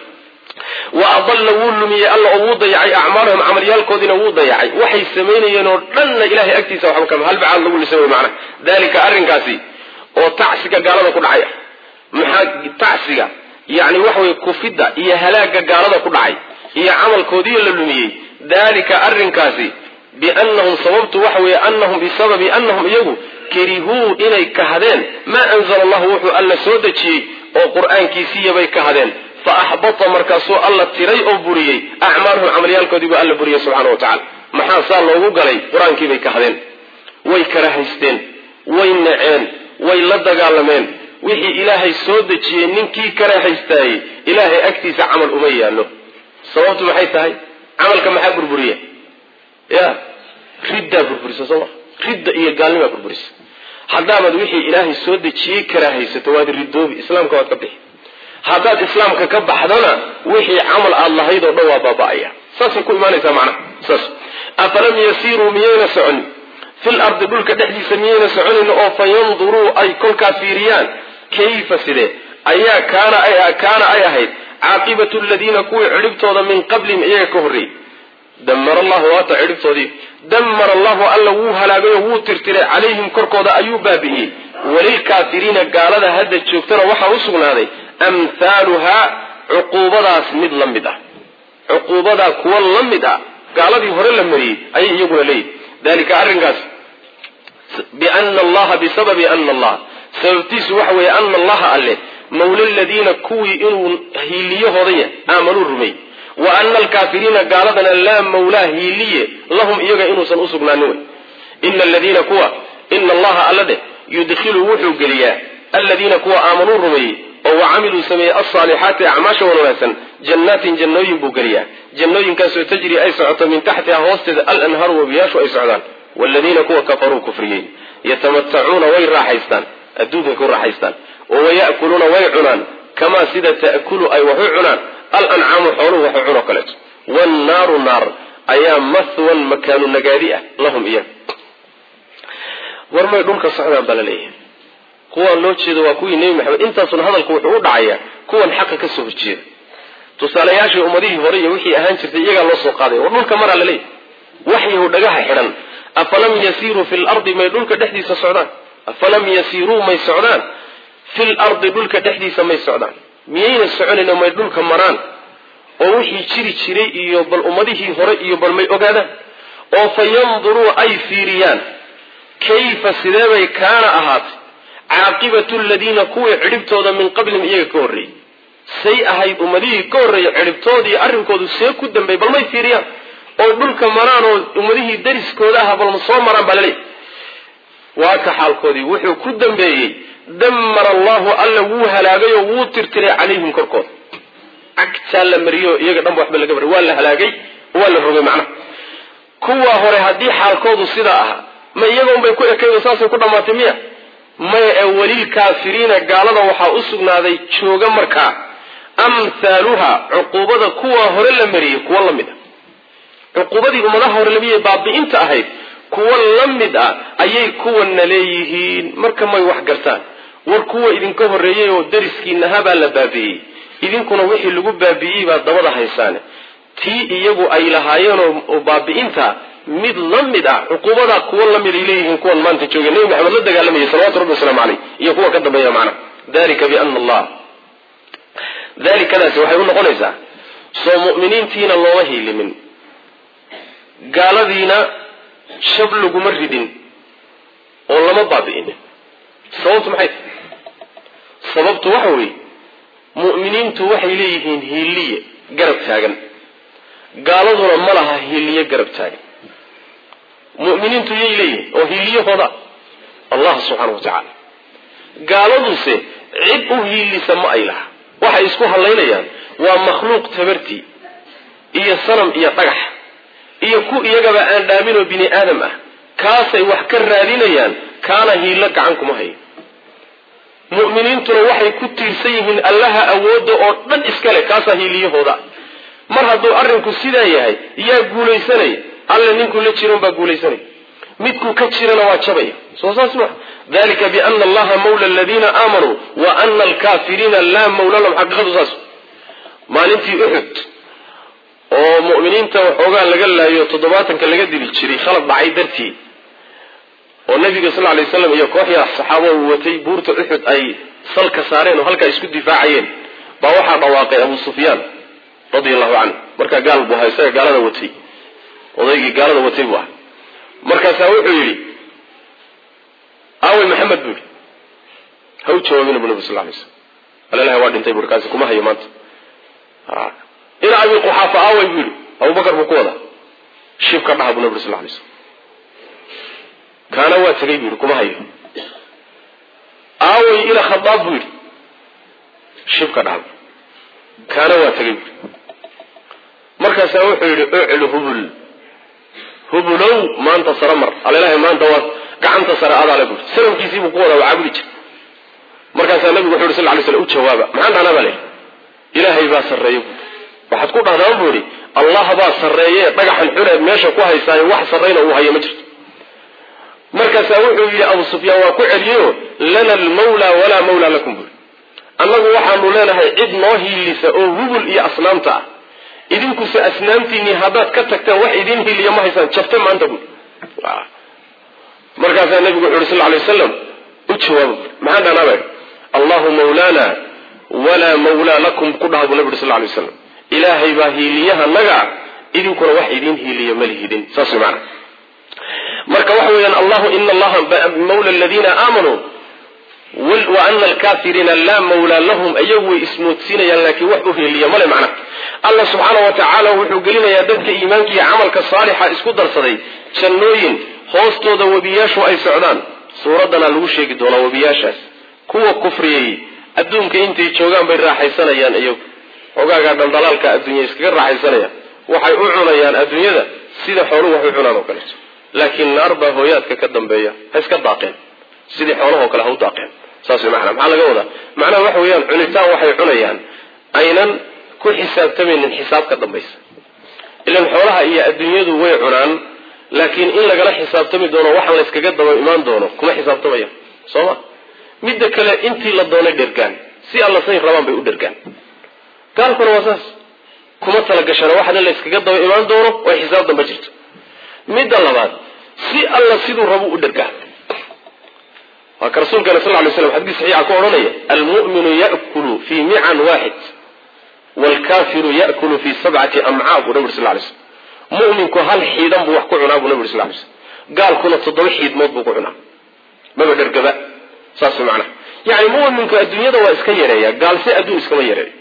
wa adalla wuu lumiyey alla oo wuu dayacay acmaalahum camalyaalkoodiina wuu dayacay waxay samaynayeen oo dhanna ilahay agtiisa waxba kama halbacaad lagu lisay wy macnaha dalika arrinkaasi oo tacsiga gaalada ku dhacay maxaa tacsiga yani waxa weye kufidda iyo halaaga gaalada ku dhacay iyo camalkoodiiyo la lumiyey dalika arrinkaasi biannahum sababtu waxa weeye anahum bisababi anahum iyagu karihuu inay kahadeen maa anzala allahu wuxuu alla soo dejiyey oo qur-aankiisiiyabay kahadeen fa axbata markaasuu alla tiray oo buriyey acmaalahum camalyaalkoodiibuu alla buriyey subxana wa tacala maxaa saa loogu galay qur-aankiibay kahadeen way karahaysteen way naceen way la dagaalameen wixii ilaahay soo dejiyey ninkii karahaystaayey ilaahay agtiisa camal uma yaallo sababtu maxay tahay camalka maxaa burburiya ya riddaa burburisa soo ma ridda iyo gaalnimaa burburisa haddaabaad wixii ilaahay soo dejiyey karaahaysato waad ridoobi islaamka waad ka bixi haddaad islaamka ka baxdana wixii camal aada lahayd oo dhan waa baaba-aya saasay ku imaanaysaa macnaha saas afalam yasiiruu miyayna soconin fil ardi dhulka dhexdiisa miyayna soconin oo fa yanduruu ay kolkaa fiiriyaan kayfa sidee ayaa kaana kaana ay ahayd caaqibatu ladiina kuwii cidhibtooda min qablihim iyaga ka horreeyey damara allahu waata cidhibtoodii damara allahu alla wuu halaagay oo wuu tirtiray calayhim korkooda ayuu baabi'iyey walilkaafiriina gaalada hadda joogtana waxaa u sugnaaday amhaaluhaa cuquubadaas mid la mid ah cuquubadaa kuwa la mid ah gaaladii hore la mariyey ayay iyaguna leeyihi dalika arrinkaas biana allaha bisababi ana allah sababtiisu waxa weeye ana allaha alle mawla ladiina kuwii inuu hiiliyahooday aamanuu rumey wa ana alkaafiriina gaaladana laa mawlaa hiiliye lahum iyaga inuusan usugnaanin wey ina aladiina kuwa ina allaha alla dheh yudkhilu wuxuu geliyaa aladiina kuwa aamanuu rumeeyey oo wa camiluu sameeyey alsaalixaati acmaasha wan wanaagsan jannaatin jannooyin buu geliyaa jannooyinkaasoo tajri ay socoto min taxtiha hoosteeda alanhaaru wabiyaashu ay socdaan waladiina kuwa kafaruu kufriyey yatamatacuuna way raaxaystaan adduunkay ku raaxaystaan oo waya'kuluuna way cunaan kamaa sida ta'kulu ay wax u cunaan alancaamu xooluhu wax u cunoo kaleeto wannaaru naar ayaa mahwan makaanu nagaadi ah lahum iyaga war may dhulka socdaan baa la leeyahay kuwaan loo jeedo waa kuwii nebi maxamed intaasuna hadalku wuxuu u dhacayaa kuwan xaqa ka soo horjeeda tusaalayaashii ummadihii hore iyo wixii ahaan jirtay iyagaa loo soo qaaday war dhulka maraa la leeyahay waxyahu dhagaha xidhan afalam yasiiruu fi lardi may dhulka dhexdiisa socdaan afalam yasiiruu may socdaan fil ardi dhulka dhexdiisa may socdaan miyayna soconayno may dhulka maraan oo wixii jiri jiray iyo bal ummadihii hore iyo bal may ogaadaan oo fa yanduruu ay fiiriyaan kayfa sideebay kaana ahaatay caaqibatu ladiina kuwii cidhibtooda min qablihim iyaga ka horreeyey say ahayd ummadihii ka horreeyay cidhibtoodii arrinkoodu see ku dambeey bal may fiiriyaan oo dhulka maraan oo ummadihii dariskooda aha balma soo maraan baa laleeyahy waa ka xaalkoodii wuxuu ku dambeeyey damara allahu alla wuu halaagay oo wuu tirtiray calayhim korkooda cagtaa la mariyo iyaga dhanba waxba laga bari waa la halaagay waa la rogay macnaha kuwa hore haddii xaalkoodu sidaa ahaa ma iyagoon bay ku ekaydo saasay ku dhammaatay miya maya ee welilkaafiriina gaalada waxaa u sugnaaday jooga markaa amthaaluha cuquubada kuwa hore la mariyey kuwa la mid a cuquubadii ummadaha hore lamiyay baabi'inta ahayd kuwa la mid ah ayay kuwana leeyihiin marka may wax gartaan war kuwa idinka horreeyey oo dariskiinahabaa la baabi'iyey idinkuna wixii lagu baabi'iyey baad dabada haysaane tii iyagu ay lahaayeen oo baabi'inta mid la mid ah cuquubadaa kuwa la mid ay leeyihiin kuwan maanta jooga nebi maxamed la dagaalamayay salawatu rabbi wasalaamu caleyh iyo kuwa ka dambeeya macna dalika biana allah dalikadaasi waxay u noqonaysaa soo mu'miniintiina looma hiilimin gaaladiina shab laguma ridin oo lama baabi'inin sababtu maxay tahay sababtu waxa weeye mu'miniintu waxay leeyihiin hiiliye garab taagan gaaladuna ma laha hiiliye garab taagan mu'miniintu yay leeyihiin oo hiiliyahooda allah subxaana wa tacaala gaaladuse cid u hiilisa ma ay laha waxay isku hadlaynayaan waa makhluuq tabartii iyo sanam iyo dhagax iyo ku iyagaba aan dhaaminoo bini aadam ah kaasay wax ka raadinayaan kaana hiilo gacan kuma hayo mu'miniintuna waxay ku tiirsan yihiin allaha awoodda oo dhan iska leh kaasaa hiiliyahooda mar hadduu arrinku sidaa yahay yaa guulaysanaya alle ninkuu la jiran baa guulaysanaya midkuu ka jirana waa jabaya soo saas maa dalika biana allaha mawla aladiina aamanuu wa ana alkaafiriina laa mawla lahum xaqiiqadu saas maalintii uxud oo mu'miniinta waxoogaa laga laayo toddobaatanka laga dili jiray khalad dhacay dartii oo nabiga sal lay slam iyo koox yar saxaabo uu watay buurta uxud ay salka saareen oo halkaa isku difaacayeen baa waxaa dhawaaqay abu sufyaan radia allahu canhu markaa gaal buu ahaa isaga gaalada watay odaygii gaalada watay buu ahaa markaasaa wuxuu yidhi aawey maxamed buu yidhi ha u jawaabina bu nabi sal lay slam alalaha waa dhintay bui kaasi kuma hayo maanta ina abi quxaafa aawey buu yidhi abubakar buu ku wadaa shibka dhaha buu nabi sal lay slam kaana waa tegay buu yidhi kuma hayo aawey ila khadaab buu yidhi shibka dhaha kaana waa tegay buu yidhi markaasaa wuxuu yidhi uclu hubul hubulow maanta sare mar alelahay maanta waa gacanta sare adaale bui sanamkiisii buu ku wadaa waa caabudi jir markaasaa nabigu wuxu yhi sal lay slam u jawaaba maxaan dhahnaa baa le ilaahay baa sarreeya buui waxaad ku dhahdaan buu idhi allah baa sarreeye dhagaxan xuneed meesha ku haysaayo wax sarrayna uu hayo ma jirto markaasaa wuxuu yidhi abu sufyaan waa ku celiyeyo lana almawla walaa mawla lakum buui annagu waxaanu leenahay cid noo hiilisa oo hubul iyo asnaamta ah idinkuse asnaamtiinii haddaad ka tagtaan wax idin hiiliya ma haysaan jabta maanta buui markaasaa nabigu wuxu uhi sal lay wasalam u jawaaba bui maxaan dhahnaaba allahu mawlaana walaa mawlaa lakum ku dhaha buu nabi uri sal lay waslam ilaahay baa hiiliyaha naga idinkuna wax idin hiiliya ma lihidin saas maana marka waxa weeyaan allahu ina allaha mawla aladiina aamanuu wa ana alkafiriina laa mawlaa lahum iyagu way ismoodsiinayaan laakiin wax u hiiliya male macna allah subxaana wa tacaala wuxuu gelinayaa dadka iimaanka iyo camalka saalixa isku darsaday jannooyin hoostooda webiyaashu ay socdaan suuraddana lagu sheegi doonaa webiyaashaas kuwa kufriyey adduunka intay joogaan bay raaxaysanayaan iyagu xogaagaa dhaldhalaalka adduunya iskaga raaxaysanayaan waxay u cunayaan adduunyada sida xooluhu wax u cunaan oo kaleeto laakiin naar baa hooyaadka ka dambeeya ha iska daaqeen sidii xoolahoo kale ha u daaqeen saas way macana maxaa laga wadaa macnaha waxa weeyaan cunitaan waxay cunayaan aynan ku xisaabtamaynin xisaab ka dambaysa ilan xoolaha iyo adduunyadu way cunaan laakiin in lagala xisaabtami doono waxaan la yskaga daba imaan doono kuma xisaabtamayaan soo ma midda kale intii la doonay dhergaan si alla say rabaan bay u dhergaan gaalkuna waa saas kuma talagashana waxaana la yskaga daba imaan doono way xisaab damba jirto midda labaad si alla siduu rabu u dhergaa waa ka rasuulkana sal lay slam xadis saxiixa ku odhanaya almu'minu ya'kulu fii mican waaxid waalkafiru ya'kulu fii sabcati amcaa buu nabi uri sal lay slam mu'minku hal xiidan buu wax ku cunaa buu nabi uri sal lay slam gaalkuna toddoba xiidmood buu ku cunaa maba dhergaba saas macnaha yani mu'minku adduunyada waa iska yareeya gaalse adduun iskama yareeyo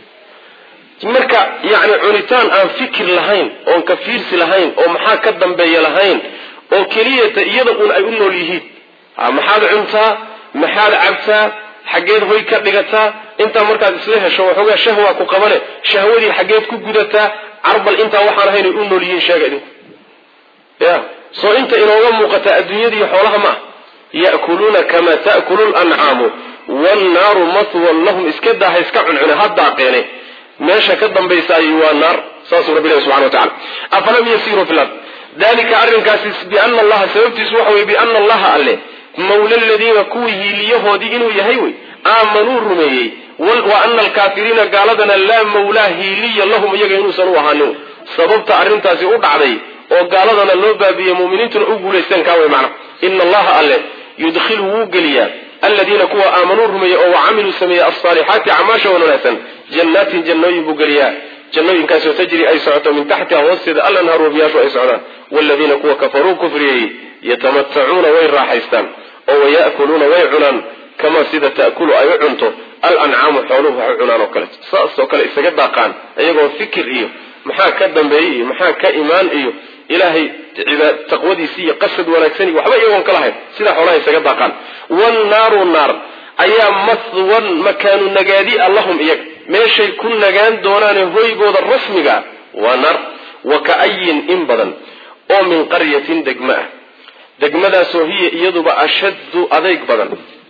marka yani cunitaan aan fikir lahayn oon ka fiirsi lahayn oo maxaa ka dambeeya lahayn oo keliyata iyada uun ay u nool yihiin maxaad cuntaa maxaad cabtaa xaggeed hoy ka dhigataa intaa markaad isla hesho waxoogaa shahwa ku qabane shahwadii xaggeed ku gudataa carbal intaa waxaan ahayn ay u nool yihiin sheega idinku ya soo inta inooga muuqataa adduunyadiiyo xoolaha ma ah ya'kuluuna kamaa ta'kulu lancaamu wannaaru matwan lahum iska daaha iska cuncune ha daaqeene meesha ka dambaysaayi waa naar saasuu rabbi ilahi subxana wa tacala afalam yasiruu fi lard dalika arrinkaasi biana allaha sababtiisu waxa weye biana allaha alle mawla aladiina kuwii hiiliyahoodii inuu yahay wey aamanuu rumeeyey wa ana alkaafiriina gaaladana laa mawlaa hiiliya lahum iyaga inuusan u ahaanin sababta arrintaasi u dhacday oo gaaladana loo baabiyey muminiintuna u guulaysteen kaa wey macna ina allaha alle yudkhilu wuu geliyaa aladiina kuwa aamanuu rumeeyey oo wacamiluu sameeyey alsaalixaati acmaasha wan wanaagsan jannaatin jannooyin buu geliyaa jannooyinkaasoo tajri ay socoto min taxtiha hoosteeda alanhaaru wabiyaashu ay socdaan waaladiina kuwa kafaruu kufriyey yatamatacuuna way raaxaystaan oo waya'kuluuna way cunaan kamaa sida ta'kulu ay u cunto alancaamu xooluhu wax u cunaan oo kale saasoo kale isaga daaqaan iyagoo fikir iyo maxaa ka dambeeyey iyo maxaa ka imaan iyo ilaahay taqwadiisi iyo qasad wanaagsan iyo waxba iyagoon ka lahayn sidaa xoolaha isaga daaqaan wannaaru naar ayaa mathwan makaanu nagaadi a lahum iyaga meeshay ku nagaan doonaane hoygooda rasmiga waa naar wa ka'ayin in badan oo min qaryatin degma ah degmadaasoo hiya iyaduba ashaddu adayg badan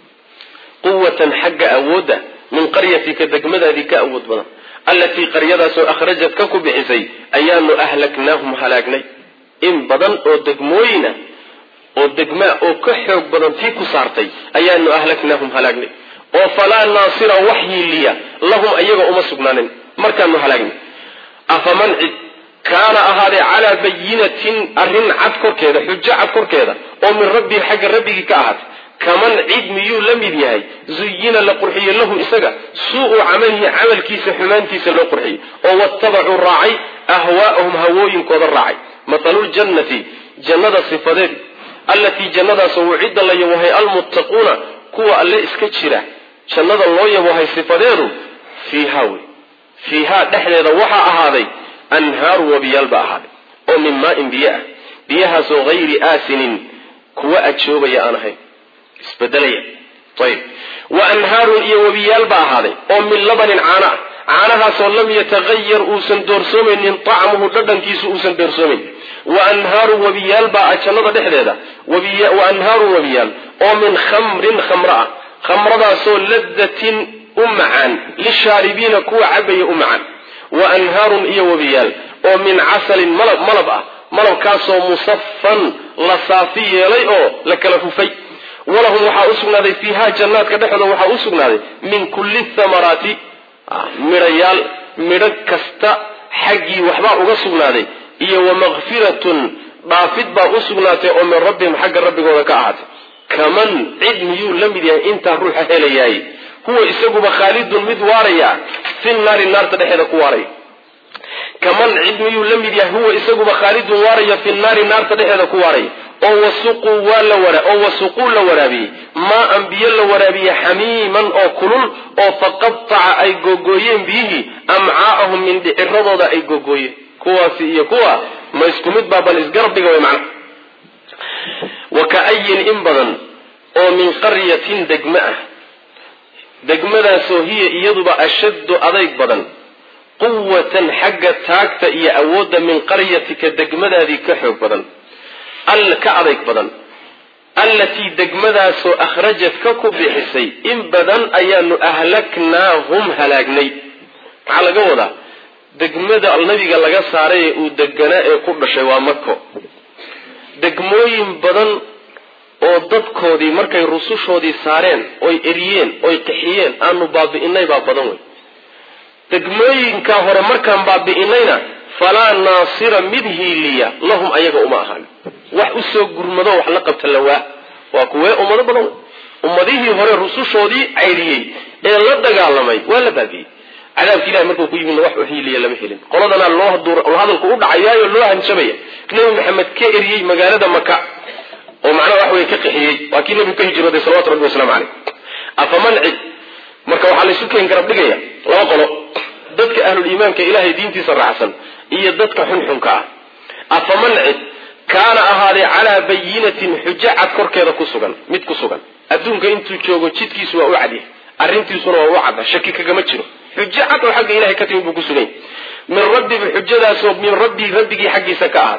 quwatan xagga awoodda min qaryatika degmadaadii ka awood badan allatii qaryadaasoo akhrajad ka ku bixisay ayaanu ahlaknaahum halaagnay in badan oo degmooyin ah oo degmaa oo ka xoog badan tii ku saartay ayaanu ahlaknaahum halaagnay oo falaa naasira wax hiiliya lahum ayaga uma sugnaanin markaanu halaagnay afaman cid kaana ahaadee calaa bayinatin arrin cad korkeeda xujo cad korkeeda oo min rabbihi xagga rabbigii ka ahaatay kaman cid miyuu la mid yahay zuyina la qurxiye lahu isaga suu-u camalihi camalkiisa xumaantiisa loo qurxiyey oo watabacuu raacay ahwaa'ahum hawooyinkooda raacay mathaluljannati jannada sifadeed allatii jannadaasoo wucidda la yabohay almuttaquuna kuwa alle iska jira jannada loo yabohay sifadeedu fiihaa wey fiihaa dhexdeeda waxaa ahaaday anhaaru wabiyaal baa ahaaday oo min maain biyo ah biyahaasoo hayri aasinin kuwa ajoobaya aan ahayn isbedelaya ayib wa anhaarun iyo wabiyaal baa ahaaday oo min labanin caano ah caanahaasoo lam yatahayar uusan doorsoomaynin tacmuhu dhadhankiisu uusan doorsoomayn wa anhaaru wabiyaal baa ah jannada dhexdeeda wa anhaaru wabiyaal oo min khamrin khamro ah khamradaasoo ladatin u macaan lishaaribiina kuwa cabaya u macaan wa anhaarun iyo wabiyaal oo min casalin malab malab ah malabkaasoo musafan la saafi yeelay oo la kala hufay walahum waxaa u sugnaaday fiiha jannaadka dhexdooda waxaa u sugnaaday min kulli thamaraati midhayaal midho kasta xaggii waxbaa uga sugnaaday iyo wamakfiratun dhaafid baa u sugnaatay oo min rabbihim xagga rabbigooda ka ahaatay kaman cid miyuu la mid yahay intaa ruuxa helayaay huwa isaguba khaalidun mid waaraya fi naari naarta dhexeeda ku waaraya kaman cid miyuu la mid yahay huwa isaguba khaalidun waaraya fi naari naarta dhexeeda ku waaraya oo wasuquu waa la wara oo wasuquu la waraabiyey maa an biyo la waraabiye xamiiman oo kulul oo faqataca ay googooyeen biyihii amcaa'ahum min dhiciradooda ay googooyeen kuwaasi iyo kuwa ma isku mid baa bal isgarab dhiga way macna wa ka'ayin in badan oo min qaryatin degma ah degmadaasoo hiya iyaduba ashaddu adayg badan quwatan xagga taagta iyo awoodda min qaryatika degmadaadii ka xoog badan all ka adayg badan allatii degmadaasoo akhrajad ka ku bixisay in badan ayaanu ahlaknaahum halaagnay maxaa laga wadaa degmada nabiga laga saaray ee uu deganaa ee ku dhashay waa mako degmooyin badan oo dadkoodii markay rusushoodii saareen oy eriyeen oy qixiyeen aanu baabi'inay baa badan wey degmooyinkaa hore markaan baabi'inayna falaa naasira mid hiiliya lahum ayaga uma ahaan wax usoo gurmado wax la qabta lawaa waa kuwee ummado badan wey ummadihii hore rusushoodii caydhiyey ee la dagaalamay waa la baabi'iyey cadaabka ilahi markuu ku yimidna wax u hiiliya lama helin qoladana loo hadalku u dhacayaayo loo hanjabaya nebi maxamed ka eriyey magaalada maka oo macnaha wax wey ka qixiyey waa kii nebigu ka hijrooday salawatu rabbi waslamu caleyh afaman cid marka waxaa laysu keen garab dhigaya laba qolo dadka ahluliimaanka ilaahay diintiisa raacsan iyo dadka xunxunka ah afaman cid kaana ahaaday calaa bayinatin xujo cad korkeeda ku sugan mid ku sugan adduunka intuu joogo jidkiisu waa u cadyahay arrintiisuna waa u cadda shaki kagama jiro xujo cad oo xagga ilahay ka timid buu ku sugany min rabbihi xujadaasoo min rabbii rabbigii xaggiisa ka ahaad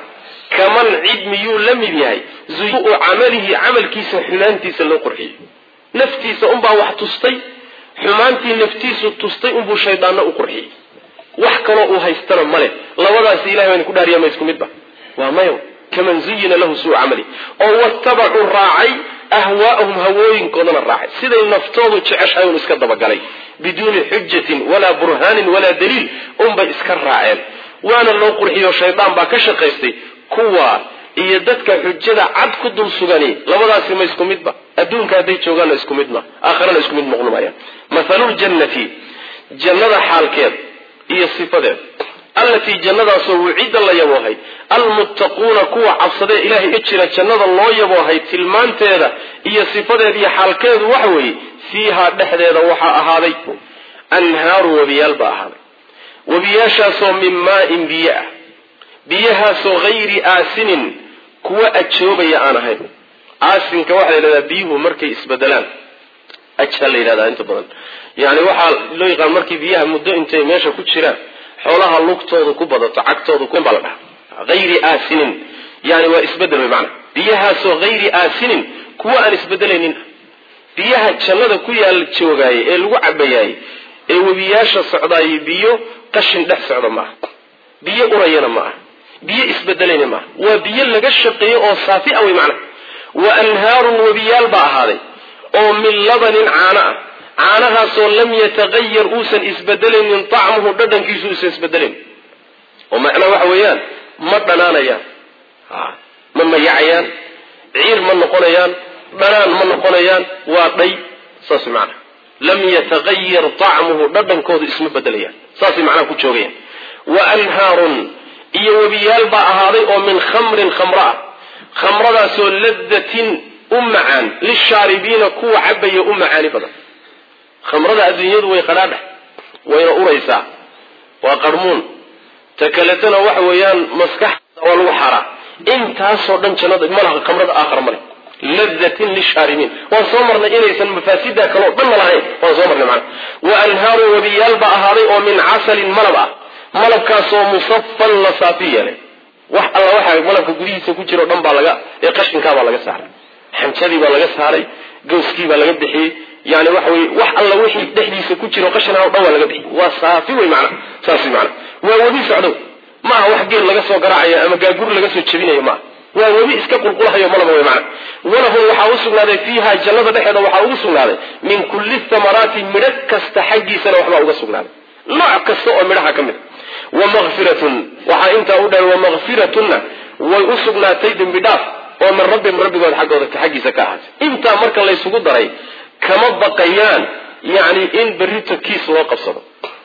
kaman cid miyuu la mid yahay zuu camalihi camalkiisa xumaantiisa loo qurxiyey naftiisa unbaa wax tustay xumaantii naftiisu tustay unbuu shaydaanna u qurxiyey wax kaloo uu haystana male labadaasi ilahay baan ku dhaariya ma isku midba waa mayo kaman zuyina lahu suu camali oo watabacuu raacay ahwaa'ahum hawooyinkoodana raacay siday naftoodu jeceshahay un iska dabagalay biduuni xujatin walaa burhaanin walaa daliil unbay iska raaceen waana loo qurxiyo shaydaan baa ka shaqaystay kuwa iyo dadka xujada cad ku dul sugani labadaasi ma isku midba adduunka hadday joogaanna isku mid ma aakharana isku mid noqon maayaan mathaluljannati jannada xaalkeed iyo sifadeed allatii jannadaasoo wucidda la yaboohay almuttaquuna kuwa cabsadee ilaahay ka jira jannada loo yaboohay tilmaanteeda iyo sifadeed iyo xaalkeedu waxa weeye fiihaa dhexdeeda waxaa ahaaday anhaaru webiyaal baa ahaaday webiyaashaasoo min maain biyo ah biyahaasoo hayri aasinin kuwa ajoobaya aan ahayn aasinka waxaa la yidhahdaa biyuhu markay isbedelaan ajaa la yidhahdaa inta badan yani waxaa loo yaqaan markii biyaha muddo intay meesha ku jiraan xoolaha lugtoodu ku badato cagtoodu baa la dhaha hayri aasinin yani waa isbedel wey maana biyahaasoo hayri aasinin kuwa aan isbedelaynin biyaha jannada ku yaal joogaaye ee lagu cabayaayey ee webiyaasha socdaaye biyo qashin dhex socda maaha biyo urayana ma aha biyo isbedelayna maaha waa biyo laga shaqeeyo oo saafi a wey macna wa anhaarun webiyaal baa ahaaday oo min labanin caano ah caanahaasoo lam yatagayar uusan isbedelaynin tacmuhu dhadhankiisu uusan isbedelayn oo macnaa waxa weeyaan ma dhanaanayaan ma mayacayaan ciir ma noqonayaan dhanaan ma noqonayaan waa dhay saas macna lam yatagayar tacmuhu dhadhankoodu isma bedelayaan saasay macnaha ku joogayaan wa anhaarun iyo webiyaal baa ahaaday oo min khamrin khamro ah khamradaasoo ladatin u macaan lishaaribiina kuwa cabaya u macaani badan khamrada adduunyadu way qadhaadha wayna uraysaa waa qarmuun ta kaletana waxa weeyaan maskaxda waa lagu xaaraa intaasoo dhan jannada malaha khamrada aakhar male ladatin lishaaribiin waan soo marnay inaysan mafaasida kaleo dhanna lahayn waan soo marnay macana wa anhaaru webiyaal baa ahaaday oo min casalin malab ah malabkaasoo musafan la saafi yeelay wax alla waxa malabka gudihiisa ku jiro dhan baa laga ee qashinkaabaa laga saaray xanjadii baa laga saaray gawskii baa laga bixiyey yani waxa weye wax alla wixii dhexdiisa ku jiro qashinaa o dhan waa laga bixiyey waa saafi wey macana saas wey macana waa webi socdow ma aha wax geel laga soo garaacayo ama gaaguri laga soo jebinayo maaha waa webi iska qulqulahayo malaba wey macana walahum waxaa u sugnaaday fiiha jannada dhexeeda waxaa ugu sugnaaday min kulli thamaraati midho kasta xaggiisana waxbaa uga sugnaaday nooc kasta oo midhaha ka mid a wamakfiratun waxaa intaa u dheer wamakfiratunna way u sugnaatay dembi dhaaf oo min rabbihim rabbigood xaggooda xaggiisa ka ahaatay intaa marka laysugu daray kama baqayaan yani in berrito kiis loo qabsado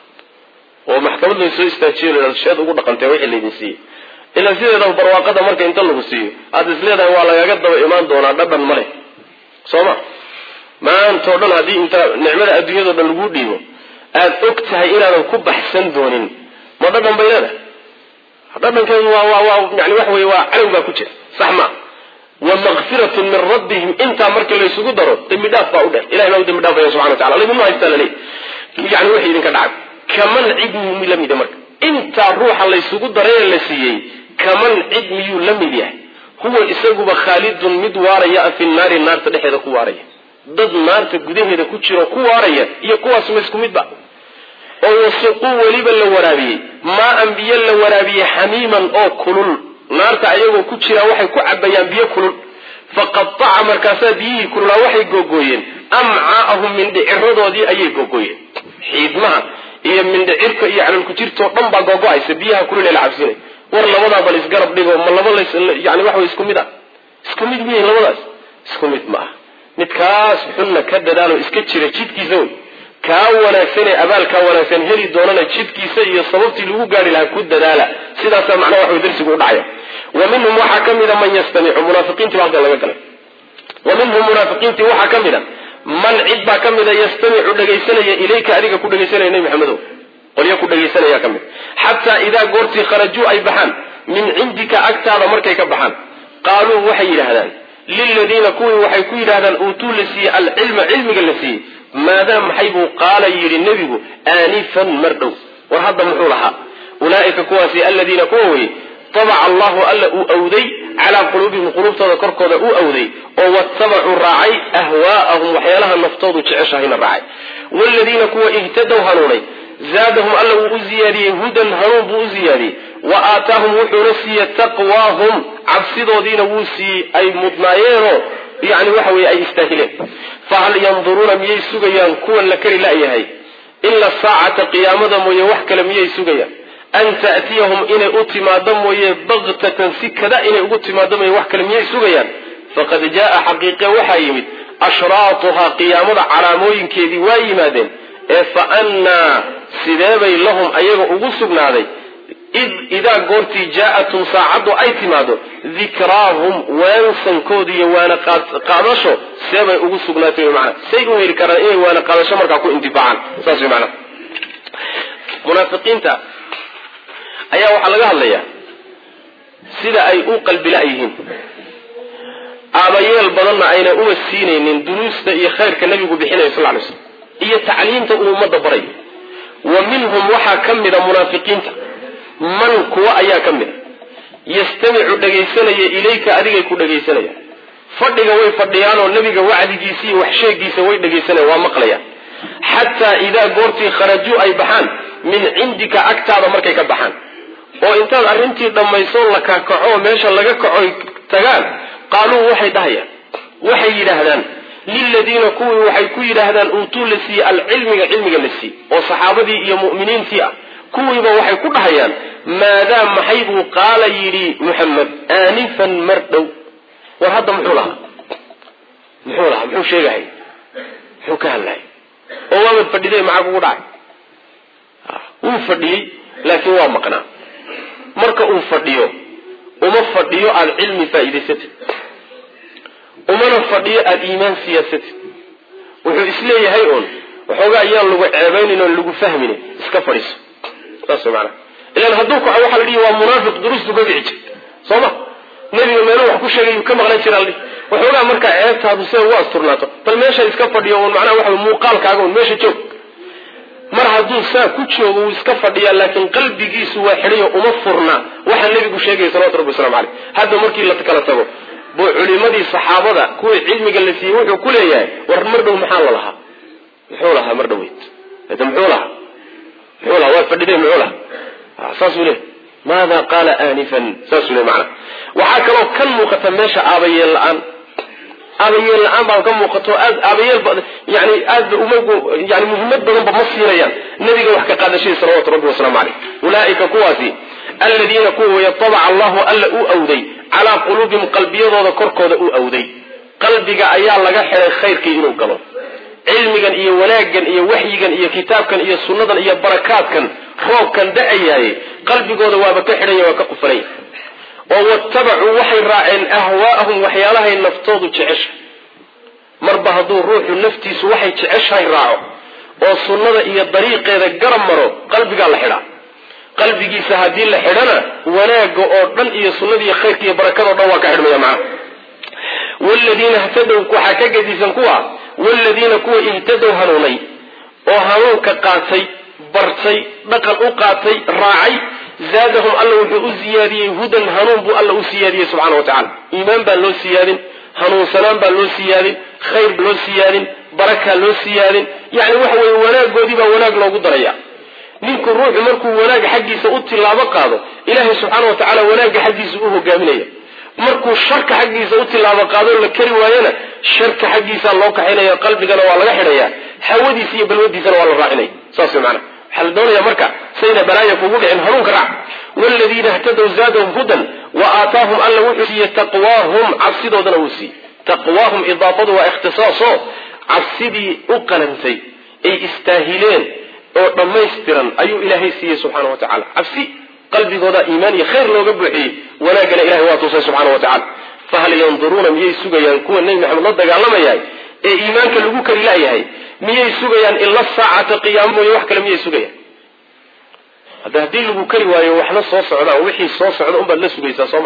oo maxkamad laysoo istaajiyo sheed ugu dhaqantee wixii laydin siiyey ilaa sideedaba barwaaqada marka inta lagu siiyo aada is leedahay waa lagaga daba imaan doonaa dhadhan ma leh soo ma maantao dhan haddii inta nicmada adduunyado dhan laguu dhiibo aada og tahay inaadan ku baxsan doonin ma dhadhan bay leedahay dhadhankeedu waa waa waa yani waxa weye waa calow baa ku jira sax ma wa makfiratun min rabbihim intaa marka laysugu daro dembi dhaaf baa u dheh ilahay baa u dembi dhaafaya subxana wa tacala laydinma haystaa laleey yani wixii idinka dhacay kaman cid miyuu la mid yahay marka intaa ruuxa laysugu daray ee la siiyey kaman cid miyuu la mid yahay huwa isaguba khaalidun mid waaraya fi naari naarta dhexeeda ku waaraya dad naarta gudaheeda ku jiro ku waaraya iyo kuwaas ma isku midba oo wasuquu weliba la waraabiyey maa-an biyo la waraabiyey xamiiman oo kulul naarta ayagoo ku jiraan waxay ku cabayaan biyo kulul faqataca markaasaa biyihii kululaa waxay googooyeen amcaa'ahum mindhiciradoodii ayay googooyeen xiidmaha iyo mindhicirka iyo calolkujirtoo dhan baa googo-aysa biyaha kulul ee la cabsinay war labadaa bal isgarab dhigo ma laba las yani waxa way isku mid ah isku mid miyahin labadaas isku mid ma ah midkaas xunna ka dadaalo iska jira jidkiisa wey kaa wanaagsan ee abaalkaa wanaagsan heli doonana jidkiisa iyo sababtii lagu gaari lahaa ku dadaala sidaasaa macnaha waxa way darsigu u dhacaya wa minhum waxaa ka mida man yastamicu munaafiqiintii baa halkan laga galay wa minhum munaafiqiintii waxaa ka mid a man cid baa ka mida yastamicu dhegaysanaya ilayka adiga ku dhegaysanaya nebi maxamedow qolyo ku dhegaysanaya ka mid xataa idaa goortii kharajuu ay baxaan min cindika agtaada markay ka baxaan qaaluu waxay yidhaahdaan liladiina kuwii waxay ku yidhahdaan uutuu la siiyey alcilma cilmiga la siiyey maadaa maxay buu qaala yidhi nebigu aanifan mar dhow war hadda muxuu lahaa ulaaika kuwaasi aladiina kuwa weye tabaca allahu alla uu awday calaa quluubihim quluubtooda korkooda uu awday oo watabacuu raacay ahwaa'ahum waxyaalaha naftoodu jeceshahayna raacay wladiina kuwa ihtadow hanuunay zaadahum alla wuu u ziyaadiyey hudan hanuun buu u ziyaadiyey wa aataahum wuxuuna siiye taqwaahum cabsidoodiina wuu siiyey ay mudnaayeenoo yani waxa weye ay istaahileen fahal yanduruuna miyay sugayaan kuwan la kari la'yahay ila saacata qiyaamada mooye wax kale miyay sugayaan an ta'tiyahum inay u timaado mooye baktatan si kada inay ugu timaado mooye wax kale miyay sugayaan faqad jaaa xaqiiqe waxaa yimid ashraatuhaa qiyaamada calaamooyinkeedii waa yimaadeen ee fa annaa sideebay lahum ayaga ugu sugnaaday id idaa goortii jaa-atum saacaddu ay timaado dikraahum waansankoodi iyo waana qaadasho seebay ugu sugnaatay mana say u heli karaan inay waana qaadasho markaa ku intifaacaan saas way manaa munaafiqiinta ayaa waxaa laga hadlayaa sida ay u qalbila yihiin aabayeel badanna ayna uma siinaynin duruusta iyo khayrka nabigu bixinayo sal lay slam iyo tacliimta uu ummadda barayo wa minhum waxaa ka mida munaafiqiinta man kuwa ayaa ka mida yastamicu dhagaysanaya ilayka adigay ku dhagaysanayaan fadhiga way fadhiyaanoo nabiga wacdigiisa iyo waxsheegiisa way dhagaysanayan waa maqlayaan xataa idaa goortii kharajuu ay baxaan min cindika agtaada markay ka baxaan oo intaad arrintii dhammayso la kakaco meesha laga kacoy tagaan qaaluu waxay dhahayaan waxay yidhaahdaan liladiina kuwii waxay ku yidhaahdaan uutuu la siiyey alcilmiga cilmiga la siiyey oo saxaabadii iyo mu'miniintii ah kuwiiba waxay ku dhahayaan maadaa maxay buu qaala yidhi muxamed aanifan mar dhow war hadda muxuu lahaa muxuu lahaa muxuu sheegahay muxuu ka hadlahay oo waabad fadhiday maxaa kugu dhacay wuu fadhiyey laakiin waa maqnaa marka uu fadhiyo uma fadhiyo aada cilmi faa'iidaysatid umana fadhiyo aada iimaan siyaasatid wuxuu isleeyahay uun waxoogaa ayaan lagu ceebaynin oon lagu fahminin iska fadhiiso saas way maanaa ilaan hadduu kaco waxaa la dhihi waa munaafiq duruustu ka dhici jirta soo ma nebiga meeluu wax ku sheegay ka maqlan jira aldhi waxoogaa markaa ceebtaadu sida ugu asturnaato bal meesha iska fadhiyo un macnaha waxa muuqaalkaaga un meesha joog mar hadduu saa ku joogo wuu iska fadhiyaa laakiin qalbigiisu waa xidhayo uma furna waxaa nebigu sheegaya salawatu rabbi waslamu caleyh hadda markii la kala tago buu culimadii saxaabada kuwii cilmiga la siiyey wuxuu ku leeyahay war mar dhow maxaa la lahaa muxuu lahaa mar dhoweyd hada muxuu lahaa muxuu lahaa waa fadhiday muxuu lahaa saasuu leeyahy maada qaala aanifan saasuu leey macana waxaa kaloo kan muuqata meesha aabayeel la-aan aabayeel la-aan baa ka muuqato aad aabayeel yani aadba umagu yani muhiimad badanba ma siinayaan nabiga wax ka qaadashadii salawatu rabbi wasalaamu caleyh ulaaika kuwaasi aladiina kuwa weye tabaca allahu alla uu awday calaa quluubihim qalbiyadooda korkooda uu awday qalbiga ayaa laga xiday khayrkii inuu galo cilmigan iyo wanaaggan iyo waxyigan iyo kitaabkan iyo sunnadan iyo barakaadkan roobkan da-ayaaye qalbigooda waaba ka xidhanya waa ka qufanaya oo watabacuu waxay raaceen ahwaa'ahum waxyaalahay naftoodu jecesha marba hadduu ruuxu naftiisu waxay jeceshahay raaco oo sunnada iyo dariiqeeda garab maro qalbigaa la xidhaa qalbigiisa haddii la xidhana wanaagga oo dhan iyo sunnada iyo khayrka iyo barakadao dhan waa ka xidhmaya macnaha wladiina htadow waxaa ka gedisan kuwa wladiina kuwa ihtadow hanuunay oo hanuunka qaatay bartay dhaqan u qaatay raacay zaadahum alla wuxuu u siyaadiyey hudan hanuun buu alla u siyaadiyey subxana wa tacala iimaan baa loo siyaadin hanuunsanaan baa loo siyaadin khayr baa loo siyaadin barakaa loo siyaadin yani waxa weye wanaagoodii baa wanaag loogu daraya ninku ruuxu markuu wanaag xaggiisa u tilaabo qaado ilaahay subxaana wa tacala wanaagga xaggiisa u hogaaminaya markuu sharka xaggiisa u tilaabo qaadoo la kari waayana sharka xaggiisaa loo kaxaynaya qalbigana waa laga xidhaya hawadiisa iyo balwadiisana waa la raacinaya saas mana waxaa la doonaya marka sayna balaaya kugu dhicin hanuunka raac wladiina htadow zaadahum hudan wa aataahum alla wuxuu siiye taqwaahum cabsidoodana wuu siiye taqwaahum idaafadu waa ikhtisaaso cabsidii u qalantay ay istaahileen oo dhammaystiran ayuu ilaahay siiyey subxaana wa tacala cabsi qalbigooda iimaan iyo khayr looga buuxiyey wanaagana ilahay waa tusay subxana wa tacala fahal yanduruuna miyay sugayaan kuwa nebi maxamed la dagaalamayahay ee iimaanka lagu kari layahay miyay sugayaan ila saacata qiyaamo mooye wax kale miyay sugayaan hadda haddii lagu kari waayo waxna soo socdaan wixii soo socda unbaad la sugaysaa soo ma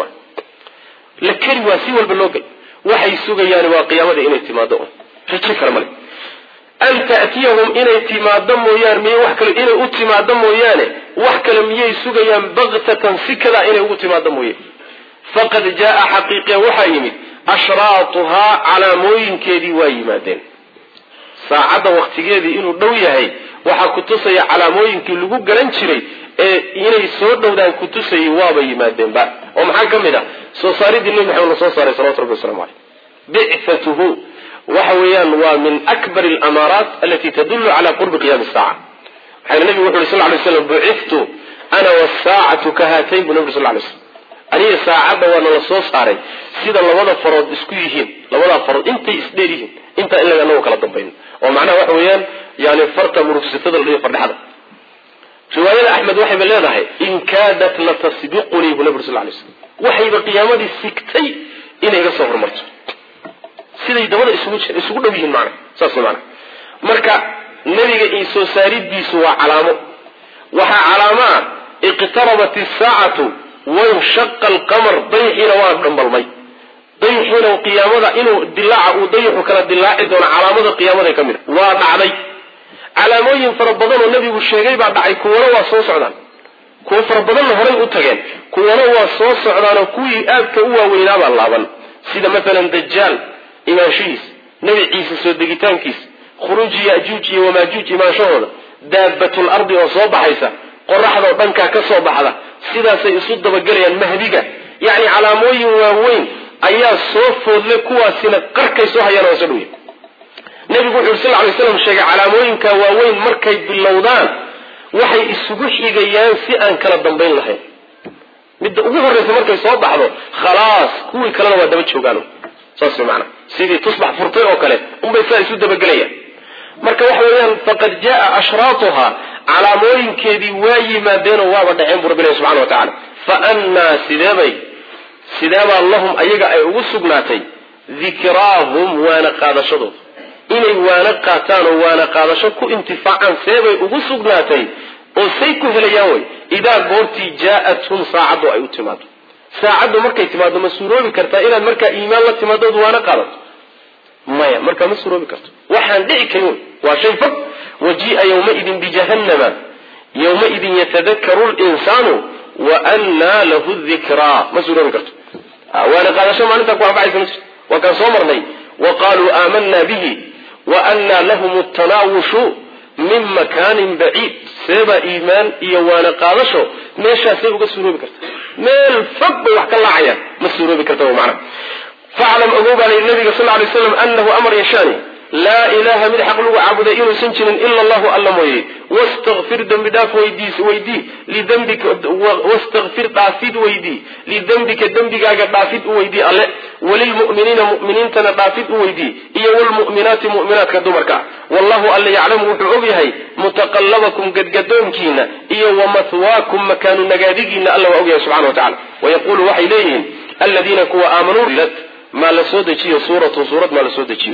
la kari waa si walba loo gel waxay sugayaan waa qiyaamada inay timaado un rajo kale male an ta'tiyahum inay timaado mooyaane miy wax kale inay u timaado mooyaane wax kale miyay sugayaan baktatan si kadaa inay ugu timaado mooye faqad jaa xaqiiqiya waxaa yimid ashraatuhaa calaamooyinkeedii waa yimaadeen saacadda waktigeedii inuu dhow yahay waxaa kutusaya calaamooyinkii lagu garan jiray ee inay soo dhowdaan kutusayay waaba yimaadeenba oo maxaa ka mid ah soo saaridii nebi maxamed la soo saaray salawatu rabbi waslamu caleyh bicatuhu waxa weeyaan waa min akbar alamaaraat alati tadullu cala qurbi qiyami saaca maxaa nabigu wuxu yuri sal lay slam buciftu ana wasaacatu ka haatayn buu nabi sal lay slam aniga saacadda waa nala soo saaray sida labada farood isku yihiin labadaa farood intay isdheer yihiin intaa in laga anago kala dambayno oo macnaha waxa weeyaan yani farta murugsatada la dhigo fardhexda riwaayada axmed waxayba leedahay in kaadat latasbiqunii buu nabi sal lay slam waxayba qiyaamadii sigtay inay iga soo hormarto siday dabada isugu isugu dhow yihiin macna saas maana marka nebiga io soo saaridiisu waa calaamo waxaa calaamo ah iqtarabat isaacatu wanshaqa alqamar dayixiina waa dhambalmay dayixiina qiyaamada inuu dilaaca uu dayixu kala dilaaci doono calaamada qiyaamada ka mid a waa dhacday calaamooyin fara badan oo nebigu sheegay baa dhacay kuwana waa soo socdaan kuwa fara badanna horay u tageen kuwana waa soo socdaanoo kuwii aadka u waaweynaabaa laaban sida maalan dajaal imaanshihiis nebi ciise soo degitaankiis khuruuji yajuuj iyo wamaajuuj imaanshahooda daabatul ardi oo soo baxaysa qoraxdao dhankaa ka soo baxda sidaasay isu dabagelayaan mahdiga yacni calaamooyin waaweyn ayaa soo foodle kuwaasina qarkay soo hayaan waa soo dhowya nebigu wuxu uri sal lay slam sheegay calaamooyinka waaweyn markay bilowdaan waxay isugu xigayaan si aan kala dambayn lahayn midda ugu horraysa markay soo baxdo khalaas kuwii kalena waa daba joogaan saas maana sidii tusbax furtay oo kale unbay saa isu dabagelayaan marka waxa weeyaan faqad jaa ashraatuha calaamooyinkeedii waa yimaadeenoo waaba dhaceen buu rabbi ilahi subxana wa tacala fa annaa sideebay sideebaa lahum ayaga ay ugu sugnaatay dikraahum waana qaadashadooda inay waana qaataan oo waana qaadasho ku intifaacaan seebay ugu sugnaatay oo say ku helayaan wey idaa goortii jaa-athum saacaddu ay u timaado saacaddu markay timaado ma suuroobi kartaa inaad markaa iimaan la timaadood waana qaadato maya markaa ma suuroobi karto waxaan dhici karin waa shay fog wajii'a yawmaidin bijahannama yawmaidin yatadakaru linsaanu wa annaa lahu dikraa ma suuroobi karto waana qaadasho maalintaa ku anfacaysa ma jirto waa kaan soo marnay wa qaaluu aamanaa bihi wa annaa lahum tanaawushu min makaanin baciid seebaa iimaan iyo waana qaadasho meeshaasay uga suuroobi karta meel fog bay wax ka laacayaan ma suuroobi karta mana faclam ogow baa layihi nabiga sal lay slam anahu amar yashaani laa ilaha mid xaq lagu caabuday inuusan jirin ila allahu alla mooye wastakfir dembi dhaaf weydiis weydii lidembika wastakfir dhaafid weydii lidembika dembigaaga dhaafid u weydii alle walilmu'miniina mu'miniintana dhaafid u weydii iyo wlmu'minaati mu'minaadka dumarka wallahu alle yaclamu wuxuu og yahay mutaqallabakum gadgadoonkiina iyo wamahwaakum makaanu nagaadigiina alla waa og yahay subxana wa tacala wayaqulu waxay leeyihiin aladiina kuwa aamanuu maa la soo dejiyo suuratun suurad maa la soo dejiyo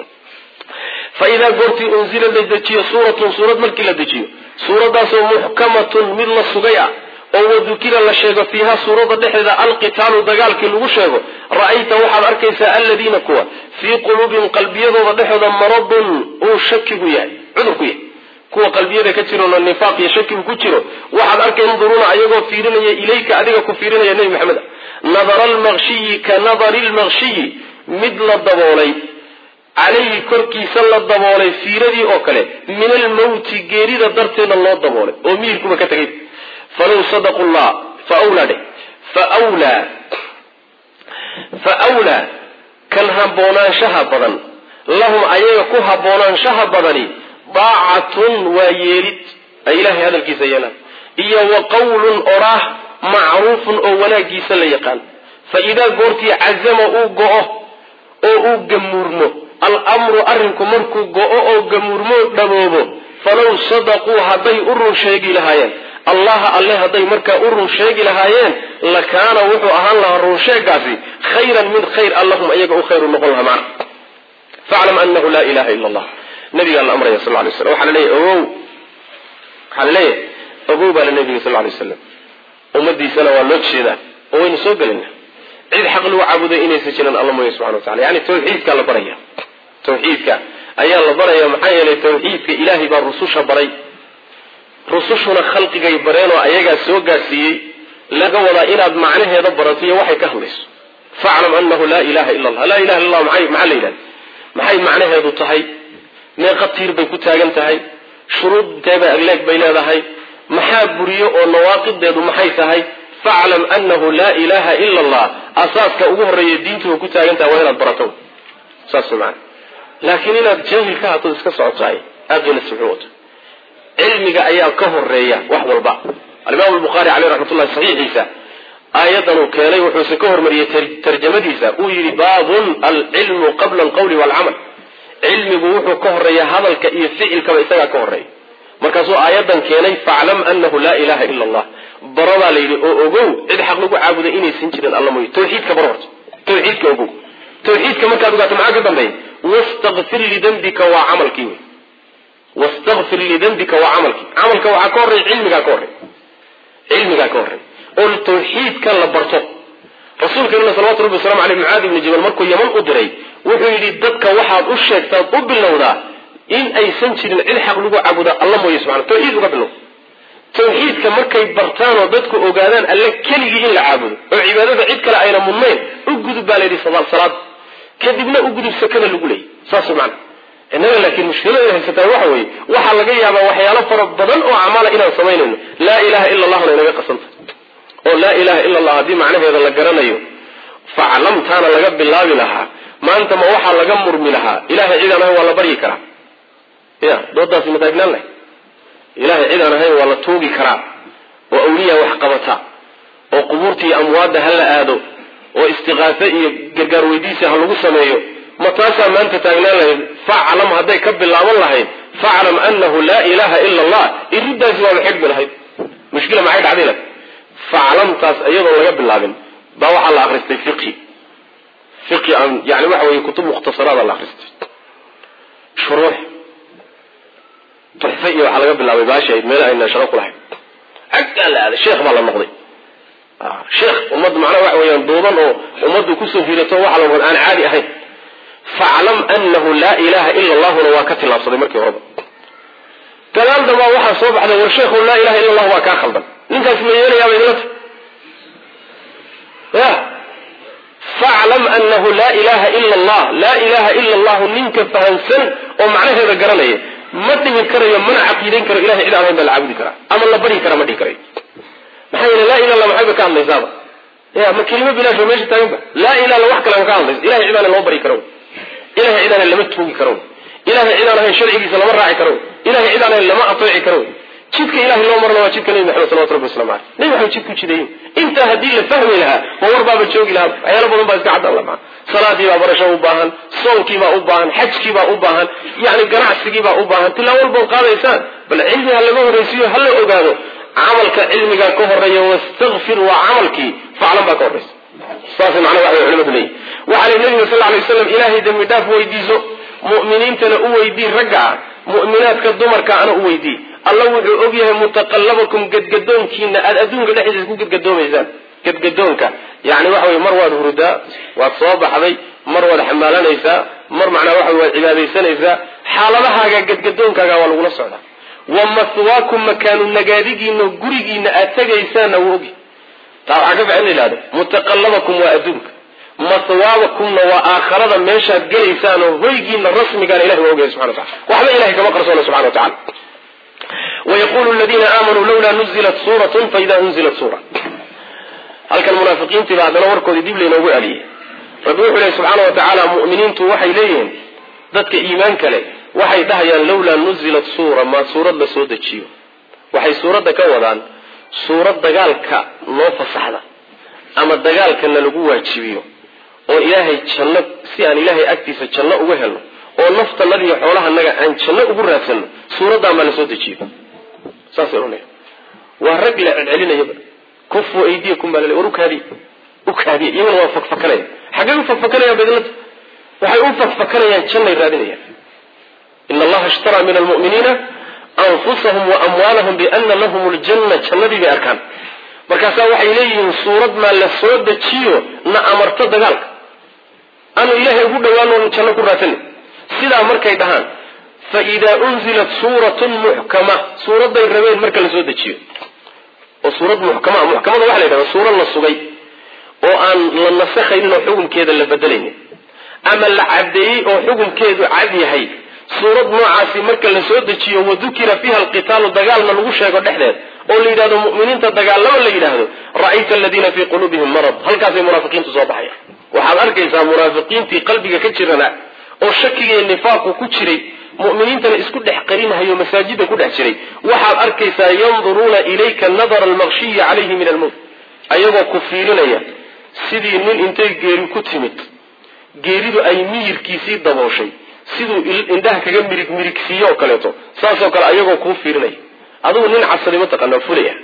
fa idaa goortii unzila la dejiyo suuratun suurad markii la dejiyo suuradaasoo muxkamatun mid la sugay ah oo wadukira la sheego fiiha suurada dhexdeeda alqitaalu dagaalkii lagu sheego ra'ayta waxaad arkaysaa aladiina kuwa fii quluubihim qalbiyadooda dhexooda maradun uu shakigu yahay cudurku yahay kuwa qalbiyada ka jirona nifaaq iyo shakigu ku jiro waxaad arkay yanduruuna ayagoo fiirinaya ilayka adiga ku fiirinaya nebi maxamed nadara almaqshiyi ka nadari lmaqshiyi mid la daboolay calayhi korkiisa la daboolay fiiradii oo kale min almawti geerida darteedna loo daboolay oo miyirkuba ka tegay falow sadaqu llah fa wlaa dheh fawlaa fa wlaa kan haboonaanshaha badan lahum ayaga ku haboonaanshaha badani daacatun waa yeelid ay ilahay hadalkiisa yeelaan iyo wa qawlun oraah macruufun oo wanaagiisa la yaqaan fa idaa goortii cazama uu go-o oo uu gamuurmo almru arrinku markuu go-o oo gamuurmo dhaboobo falow sadaquu hadday u run sheegi lahaayeen allaha alle hadday markaa u run sheegi lahaayeen lakaana wuxuu ahaan lahaa runsheegaasi khayran mid khayr allahum ayaga u khayru noqon lahaa macna faclam anahu laa ilaha ila allah nabigaa la amraya sal lay slam waxaa la leeyahy ogow waxaa la leeyahay ogow baa la nabiga sal lay slam ummadiisana waa loo jeedaa oo waynu soo gelayna cid xaq lagu caabuday inaysan jiran alla mooya subxana wa tacala yani tawxiidkaa la baraya tawxiidka ayaa la baraya maxaa yeelay tawxiidka ilaahay baa rususha baray rusushuna khalqigay bareen oo ayagaa soo gaadhsiiyey laga wadaa inaad macnaheeda barato iyo waxay ka hadlayso faclam anahu laa ilaha illa allah laa ilaha illa allah maxay maxaa la yidhahda maxay macnaheedu tahay meeqa tiir bay ku taagan tahay shuruudteeda agleeg bay leedahay maxaa buriyo oo nawaaqideedu maxay tahay faclam anahu laa ilaha ila allah asaaska ugu horreeya diintuba ku taagan tahay waa inaad barato saas maana laakiin inaad jaahil ka hatood iska socotahay aad bayna sibxu wato cilmiga ayaa ka horeeya wax walba alimaam lbuhaari caleyh raxmatullahi saxiixiisa aayadan uu keenay wuxuuse ka hormariyey tarjamadiisa uu yidhi baabun alcilmu qabla alqawli waalcamal cilmigu wuxuu ka horeeya hadalka iyo ficilkaba isagaa ka horeeya markaasuu aayadan keenay faclam anahu laa ilaha ila allah baradaa la yidhi oo ogow cid xaq lagu caabuday inaysan jirin alla mooye tawxiidka bar horta tawxiidka ogow tawxiidka markaad ogaato maxaa ka dambeeya wastakfir lidembika waa camalkii wey wastakfir lidembika waa camalkii camalka waxaa ka horreeya cilmigaa ka horreeya cilmigaa ka horreeya oo tawxiidka la barto rasuulkeenuna salawatu rabbi waslamu aleyh mucaadi ibni jabal markuu yaman u diray wuxuu yidhi dadka waxaad u sheegtaad u bilowdaa in aysan jirin cid xaq lagu caabuda alla mooye subxana tawxiid uga bilow tawxiidka markay bartaan oo dadku ogaadaan alle keligii in la caabudo oo cibaadada cid kale ayna mudnayn u gudub baa layidhi salaad kadibna u gudub sakada lagu leeyay saas macana innaga laakiin mushkilada haysataa waxa weeye waxaa laga yaabaa waxyaalo fara badan oo acmaala inaan samaynayno laa ilaha ila allahna inaga qasanta oo laa ilaha ila allah haddii macnaheeda la garanayo faclamtaana laga bilaabi lahaa maanta ma waxaa laga murmi lahaa ilahay cid aan ahayn waa la baryi karaa ya doodaasi ma taagnaan lahay ilahay cid aan ahayn waa la tuugi karaa oo awliya wax qabata oo qubuurta iyo amwaadda ha la aado oo istiqaafe iyo gargaar weydiisi ha lagu sameeyo ma taasaa maanta taagnaan lahayd faclam hadday ka bilaaban lahayd faclam anahu laa ilaha ila allah iridaasi waaba xidhmi lahayd mushkila maxay dhacday la faclamtaas iyadoon laga bilaabin baa waxaa la akristay fiqhi fiqhi aan yani waxa weye kutub mukhtasaraada la akristay shuruux tuxfe iyo waxaa laga bilaabay baashi ayd meel ayna shaqo ku lahayn aggaa la aaday sheekh baa la noqday sheekh ummadda macnaha waxa weeyaan duuban oo ummaddu kusoo hirato waxa la noqday aan caadi ahayn faclam anahu laa ilaha ila allahuna waa ka tillaabsaday markii horeba gadaal dambaa waxaa soo baxday war sheekhu laa ilaha illa allah waa kaa khaldan ninkaas ma yeelayaaba idinla ta ya faclam anahu laa ilaha ila allah laa ilaha ila allahu ninka fahamsan oo macnaheeda garanaya ma dhihi karayo mana caqiidayn karo ilahay cid aan ahayn baa la caabudi karaa ama la baryi karaa ma dhihi karayo maxaa yeele laa ilah illa maxayba ka hadlaysaaba ya ma kelimo bilaasho meesha taaganba laa ilah illa wax kale ma ka hadlaysa ilahay cid aan loo baryi karo ilahay cid aan lama tuugi karo ilahay cid aan ahayn sharcigiisa lama raaci karo ilahay cid aan ahayn lama ateeci karo jidka ilahay loo marna waa jidka nebi maxamed salawatu rabbi waslamu aleyh nebi maxamed jidku jidayin intaa haddii la fahmi lahaa ma war baaba joogi lahaa waxyaalo badan baa iska caddan lamaa salaadii baa barasho u baahan soonkii baa u baahan xajkii baa u baahan yani ganacsigii baa u baahan tilaa walbood qaadaysaan bal cilmiga laga horraysiiyo hala ogaado camalka cilmigaa ka horeeya wastakfir waa camalkii faclan baa ka horraysa saas macnaha waxa culimadu leeyihi waxaa li nabiga sal alay waslam ilaahay dembi dhaaf weydiiso mu'miniintana u weydii ragga ah mu'minaadka dumarka ana u weydii alla wuxuu og yahay mutaqallabakum gadgadoonkiina aada adduunka dhexdiisa ku gadgadoomaysaan gadgadoonka yani waxa weye mar waad hurudaa waad soo baxday mar waad xamaalanaysaa mar macnaa waxa waad cibaadaysanaysaa xaaladahaaga gadgadoonkaaga waa lagula socdaa wa mahwaakum makaanu nagaadigiina gurigiina aad tegaysaanna wuu ogi taa waxaa ka fican la yihahdo mutaqallabakum waa adduunka mahwaabakumna waa aakharada meeshaad gelaysaan oo hoygiina rasmigaana ilahi waa ogyahay subxana watacala waxba ilahay kama qarsoona subxana wa tacala wayaqulu ladiina aamanuu lawlaa nuzilat suuratun faida unzilat suura halkan munaafiqiintiiba haddana warkoodii dib laynoogu celiyey rabbi wuxuu lehy subxaana wa tacaala mu'miniintu waxay leeyihiin dadka iimaanka leh waxay dhahayaan lawlaa nuzilat suura maa suurad la soo dejiyo waxay suuradda ka wadaan suurad dagaalka noo fasaxda ama dagaalkana lagu waajibiyo oo ilaahay janno si aan ilaahay agtiisa janno uga helno oo naftanadiiyo xoolahanaga aan janno ugu raadsanno suuraddan baa la soo dejiyo saasay ohanaya waa rag la celcelinayaba kufu aydiyakum baa lale war ukaadiy ukaadiya iyaguna waa fakfakanaya xaggay u fakfakanayaan badlata waxay u fakfakanayaan jannay raadinayaan ina allaha ishtaraa min almu'miniina anfusahum wa amwaalahum biana lahum ljanna jannadii bay arkaan markaasaa waxay leeyihiin suurad maa la soo dejiyo na amarto dagaalka aanu ilaahay ugu dhawaano janno ku raadsanay sidaa markay dhahaan fa idaa unzilat suuratun muxkama suuradday rabeen marka la soo dejiyo oo suurad muxkama muxkamada waxa la yidhahda suurad la sugay oo aan la nasakhaynin oo xukunkeeda la bedelaynin ama la caddeeyey oo xukunkeedu cad yahay suurad noocaasi marka la soo dejiyo wadukira fiiha alqitaalu dagaalna lagu sheego dhexdeed oo la yidhahdo mu'miniinta dagaalama la yidhaahdo ra'ayta aladiina fii quluubihim marad halkaasay munaafiqiintu soo baxaya waxaad arkaysaa munaafiqiintii qalbiga ka jirana oo shakiga iyo nifaaqu ku jiray mu'miniintana isku dhex qarinahayo masaajida ku dhex jiray waxaad arkaysaa yanduruuna ilayka nadara almaqshiyi calayhi min almowt ayagoo ku fiirinaya sidii nin intay geeri ku timid geeridu ay miyirkiisii dabooshay siduu indhaha kaga mirig mirigsiiyo oo kaleeto saasoo kale ayagoo kuu fiirinaya adugu nin cabsaday mataqaana fulaya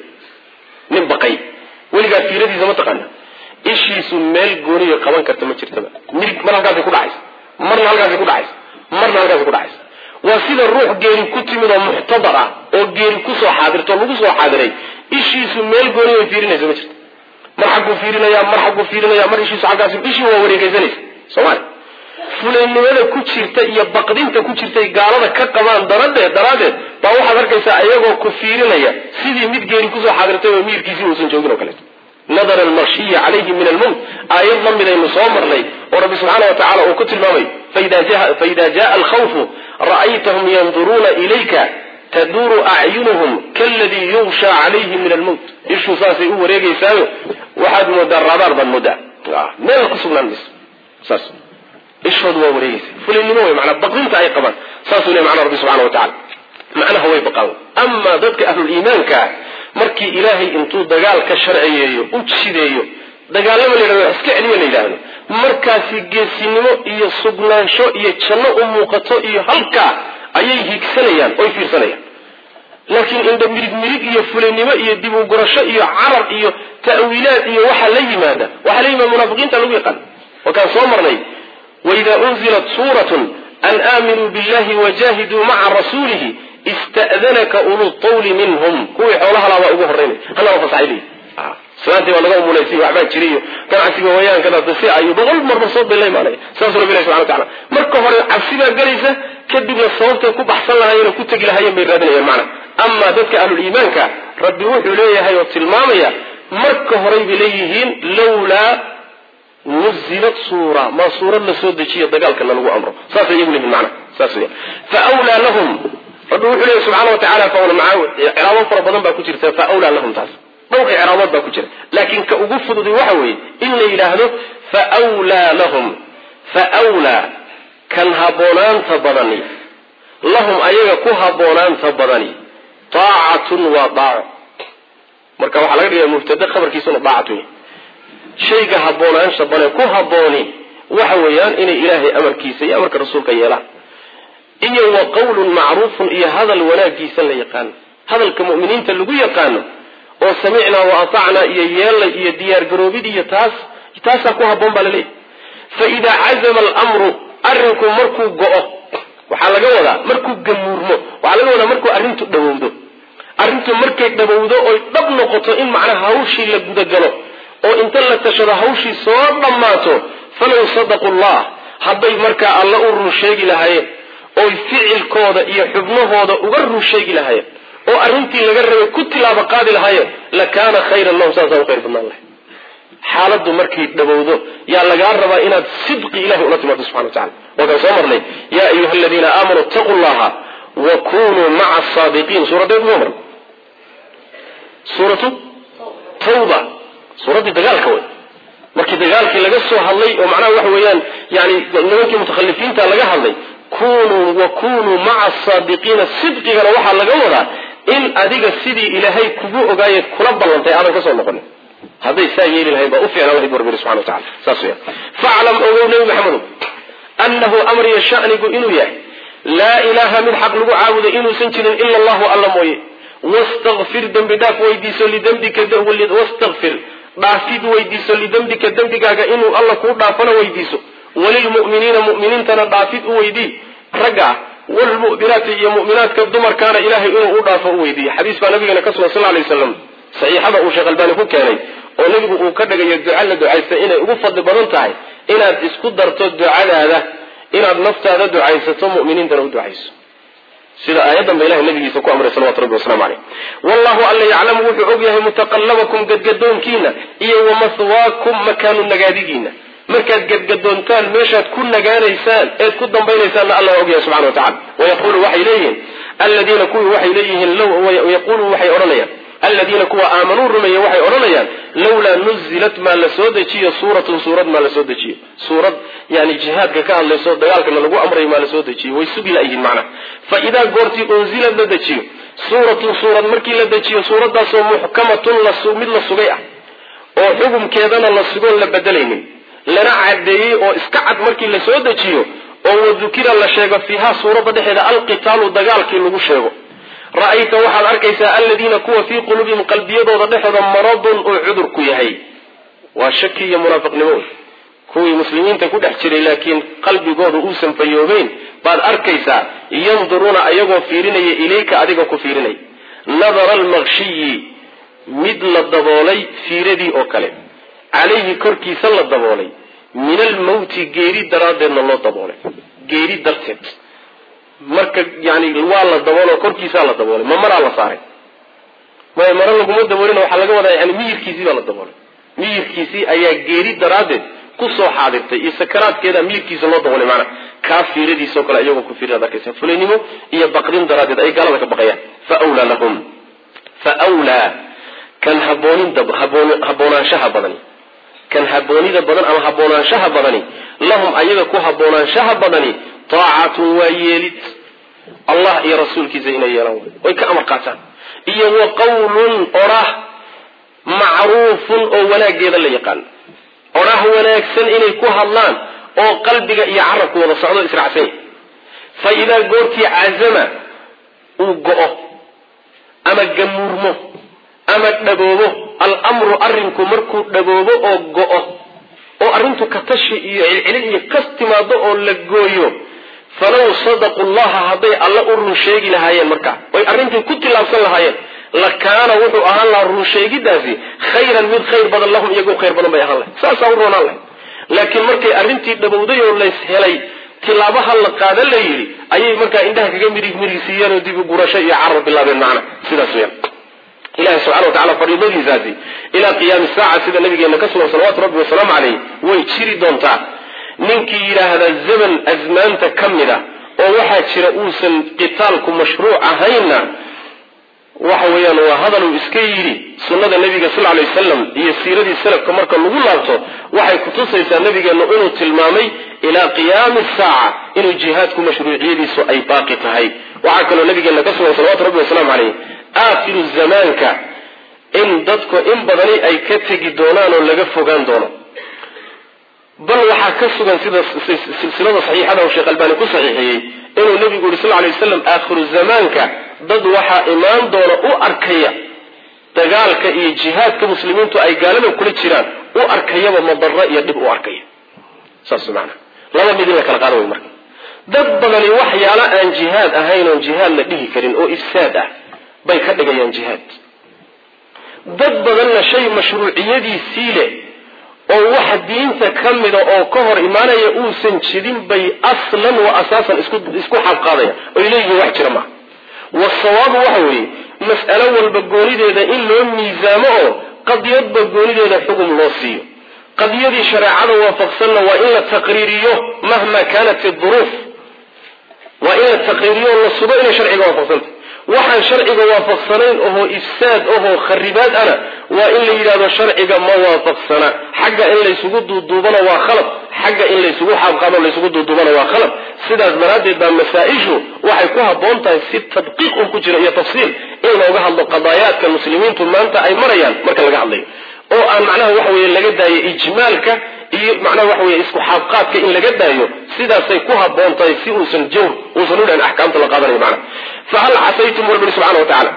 nin baqay weligaa fiiradiisa mataqaana ishiisu meel gooniyo qaban karta ma jirtaba mirig mar halkaasay ku dhacaysa marna halkaasay ku dhacaysa marna halkaasay ku dhacaysa waa sida ruux geeri ku timid oo muxtadar ah oo geeri kusoo xaadirto lagu soo xaadiray ishiisu meel gooniyo ay fiirinaysa ma jirto mar xagguu fiirinaya mar xagguu fiirinaya mar ishiisu xaggaas ishii waa wareegaysanaysa soomaalia fulaynimada ku jirta iyo baqdinta ku jirtay gaalada ka qabaan daradeed daraaddeed baa waxaad arkaysaa ayagoo ku fiirinaya sidii mid geeri kusoo xaadirtay oo miyirkiisii uusan joogin oo kaleeto nadara almarshiyi calayhi min almowt aayad la midaynu soo marnay oo rabbi subxaana wa tacala uu ku tilmaamayo faida jaa alkhawfu ra'aytahum yanduruuna ilayka taduuru acyunuhum kaladii yugshaa calayhi min almowt ishuu saasay u wareegeysaayo waxaad moodaa raadaar baad moodaa meel ku sugnaan mayso saas ishoodu waa wareegeysa fulinimo wey manaa baqdinta ay qabaan saasuu le macnaa rabbi subxana wa tacala macnaha way baqaan amaa dadka ahluliimaankaa markii ilaahay intuu dagaal ka sharciyeeyo u jideeyo dagaalama la yidhahdo iska celiya la yidhaahdo markaasi geesinimo iyo sugnaansho iyo janno u muuqato iyo halkaa ayay higsanayaan oy fiirsanayaan laakiin indha mirig mirig iyo fulinimo iyo dib u gurasho iyo carar iyo ta'wiilaad iyo waxa la yimaada waxaa la yimaada munaafiqiinta lagu yaqaan wakaan soo marnay waida unzilat suuratun an aaminuu billahi wajahiduu maca rasuulihi ista'danaka ulu tawli minhum kuwii xoolaha laabaa ugu horeynay hanaba fasaxay islaantii baa laga umulaysiy waxbaa jiriyo ganacsiga wayaankadaas si ayu boqol marba soo bella imaanaya saasuu rabbi ilahi subxana wa tacala marka hore cabsibaa gelaysa kadibna sababtay ku baxsan lahaayeen oo ku tegi lahaayeen bay raadinayaan macna amaa dadka ahluliimaanka rabbi wuxuu leeyahay oo tilmaamaya marka horay bay leeyihiin lawlaa nuzilat suura maa suurad la soo dejiyo dagaalkana lagu amro saasay iyagu leeyihin macna saas weya fa wlaa lahum rabbi wuxuu leeyahy subxana wa tacala ciraabo fara badan baa ku jirta fa wlaa lahum taas dhowr icraabood baa ku jira laakiin ka ugu fududi waxa weeye in la yidhaahdo fa wlaa lahum fa wlaa kan habboonaanta badani lahum ayaga ku habboonaanta badani taacatun waa daaco marka waxaa laga dhigaya mubtade khabarkiisuna daacatu yahy shayga haboonaansha bane ku habbooni waxa weeyaan inay ilaahay amarkiisa iyo amarka rasuulka yeelaan iyo wa qawlun macruufun iyo hadal wanaagiisa la yaqaano hadalka mu'miniinta lagu yaqaano oo samicnaa wa atacnaa iyo yeellay iyo diyaargaroobid iyo taas taasaa ku habboon baa laleeyahy fa idaa cazama alamru arrinku markuu go-o waxaa laga wadaa markuu gamuurmo waxaa laga wadaa markuu arrintu dhawowdo arrintu markay dhawowdo oy dhab noqoto in macnaha hawshii la gudagalo oo inta la tashado hawshii soo dhammaato falow sadaqu llah hadday markaa alla u run sheegi lahaayeen oy ficilkooda iyo xubnahooda uga run sheegi lahaayeen oo arrintii laga rabay ku tilaabo qaadi lahaayeen la kaana khayran lahum saasaa u khayr badnaan lahay xaaladdu markay dhawowdo yaa lagaa rabaa inaad sidqi ilahay ula timaado subxana wa tacala waakaan soo marnay yaa ayuha aladiina aamanuu ittaquu llaha wa kunuu maca asaadiqiin suuradeed soo marnay suuratu tawba suuraddii dagaalka wey markii dagaalkii laga soo hadlay oo macnaha waxa weeyaan yani nimankii mutakhalifiinta laga hadlay kunuu wa kunuu maca asaadiqiina sidqigana waxaa laga wadaa in adiga sidii ilaahay kugu ogaayeed kula ballantay aadan ka soo noqonin hadday saa yeeli lahayn baa u ficnaan lahay bu rabbi subxana wa tacala saas weya faclam ogow nebi maxamedow annahu amriya shanigu inuu yahay laa ilaaha mid xaq lagu caabuday inuusan jirin ila allahu alla mooye wastakfir dembi dhaaf weydiiso lidembika wastakfir dhaafid weydiiso lidembika dembigaaga inuu alla kuu dhaafana weydiiso walilmu'miniina mu'miniintana dhaafid u weydii ragga ah walmu'minaati iyo mu'minaadka dumarkaana ilahay inuu u dhaafo u weydiiyo xadiis baa nabigeena ka sugan sal lay waslam saxiixada uu sheekh albaani ku keenay oo nebigu uu ka dhigayo duca la ducaysta inay ugu fadli badan tahay inaad isku darto ducadaada inaad naftaada ducaysato mu'miniintana u ducayso sida aayaddan ba ilahay nabigiisa ku amray salawatu rabbi waslamu caleyh wallahu alla yaclamu wuxuu og yahay mutaqallabakum gadgadoonkiina iyo wamahwaakum makaanu nagaadigiina markaad gadgadoontaan meeshaad ku nagaanaysaan eed ku dambaynaysaanna alla waa ogyahay subxana wa tacala wayaqulu waxay leeyihiin aladiina kuwii waxay leeyihiin yaqulu waxay odhanayaan aladiina kuwa aamanuu rumeeye waxay odhanayaan lawlaa nuzilat maa la soo dejiyo suuratun suurad maa la soo dejiyo suurad yani jihaadka ka hadlayso dagaalkana lagu amrayo maa la soo dejiyo way sugi layihiin macnaha fa idaa goortii unzilad la dejiyo suuratun suurad markii la dejiyo suuraddaasoo muxkamatun mid la sugay ah oo xukumkeedana la sugoon la bedelaynin lana cadeeyey oo iska cad markii la soo dejiyo oo wadukira la sheego fiiha suuradda dhexeeda alqitaalu dagaalkii lagu sheego ra-ayta waxaad arkaysaa aladiina kuwa fii quluubihim qalbiyadooda dhexooda maradun uu cudurku yahay waa shaki iyo munaafiqnimo kuwii muslimiinta ku dhex jiray laakiin qalbigooda uusan fayoobeyn baad arkaysaa yanduruuna ayagoo fiirinaya ilayka adiga ku fiirinaya nadara almaqshiyi mid la daboolay fiiradii oo kale calayhi korkiisa la daboolay min almawti geeri daraaddeedna loo daboolay geeri darteed marka yani waa la daboolo korkiisaa la daboolay ma maraa la saaray may mara laguma daboolin waxaa laga wadaa yani miyirkiisii baa la daboolay miyirkiisii ayaa geeri daraaddeed kusoo xaadirtay iyo sakaraadkeeda miyirkiisa loo daboolay maanaa kaa fiiradiisao kale iyagoo ku fiirinaad arkaysa fulaynimo iyo baqdin daraaddeed ay gaalada ka baqayaan fa wlaa lahum fa wlaa kan haboonin haboonaanshaha badani kan haboonida badan ama haboonaanshaha badani lahum ayaga ku haboonaanshaha badani taacatun waa yeelid allah iyo rasuulkiisa inay yeelaan way ka amar qaataan iyo wa qawlun odhah macruufun oo wanaageeda la yaqaan odhah wanaagsan inay ku hadlaan oo qalbiga iyo carabku wada socdo israacsan fa idaa goortii cazama uu go-o ama gamuurmo ama dhaboobo almru arrinku markuu dhaboobo oo go-o oo arrintu katashi iyo cilcilin iyo kas timaado oo la gooyo falaw sadaqu llaha hadday alla u run sheegi lahaayeen markaa oy arrintii ku tillaabsan lahaayeen lakaana wuxuu ahaan lahaa run sheegidaasi khayran mid khayr badan lahum iyagoo khayr badan bay ahaan lahay saasaa u roonaan lahay laakiin markay arrintii dhabowday oo lays helay tilaabaha la qaada la yidhi ayay markaa indhaha kaga mirig mirigsiiyeen oo dib u gurasho iyo carar bilaabeen macna sidaas weyaan ilahi subxana wa tacala fariidadiisaasi ilaa qiyaami saaca sida nabigeena ka sugan salawatu rabbi wasalaamu caleyh way jiri doontaa ninkii yidhaahda zaman asmaanta ka mid a oo waxaa jira uusan qitaalku mashruuc ahaynna waxa weeyaan waa hadal uu iska yidhi sunnada nabiga sal lay wasalam iyo siiradii salafka marka lagu laabto waxay kutusaysaa nabigeenu inuu tilmaamay ilaa qiyaami saaca inuu jihaadku mashruuciyadiisu ay baaqi tahay waxaa kaloo nabigeena ka sugan salawatu rabbi wasalaamu caleyh aakhiru zamaanka in dadku in badani ay ka tegi doonaan oo laga fogaan doono bal waxaa ka sugan sida silsilada saxiixada oo sheekh albaani ku saxiixiyey inuu nabigu yuri sal lay waslam aakhiru zamaanka dad waxaa imaan doona u arkaya dagaalka iyo jihaadka muslimiintu ay gaalada kula jiraan u arkayaba madaro iyo dhib u arkaya saas maana laba mid in la kala qaada way marka dad badani waxyaalo aan jihaad ahayn oon jihaad la dhihi karin oo ifsaad ah bay ka dhigayaan jihaad dad badanna shay mashruuciyadiisii leh oo waxa diinta ka mida oo ka hor imaanaya uusan jidin bay aslan wa asaasan isku xaabqaadaya oy leeyihiin wax jira maaha wasawaabu waxa weeye mas'alo walba goonideeda in loo miisaamo oo qadiyadba goonideeda xugum loo siiyo qadiyadii shareecada waafaqsanna waa in la taqriiriyo mahma kaanat iduruuf waa in la taqriiriyo oo la sugo inay sharciga waafaqsantah waxaan sharciga waafaqsanayn ohoo ifsaad ohoo kharibaad ana waa in la yidhahdo sharciga ma waafaqsana xagga in laysugu duuduubana waa khalad xagga in laysugu xaabqaado laysugu duuduubana waa khalad sidaas daraaddeed baa masaa-ishu waxay ku habboon tahay si tadqiiq un ku jira iyo tafsiil in looga hadlo qadaayaadka muslimiintu maanta ay marayaan marka laga hadlayo oo aan macnaha waxa weye laga daayo ijmaalka iyo macnaha waxa weye isku xaabqaadka in laga daayo sidaasay ku habboon tahay si uusan jawr uusan u dhahin axkaamta la qaadanayo macnaha fahal casaytum rabbi subxana wa tacaala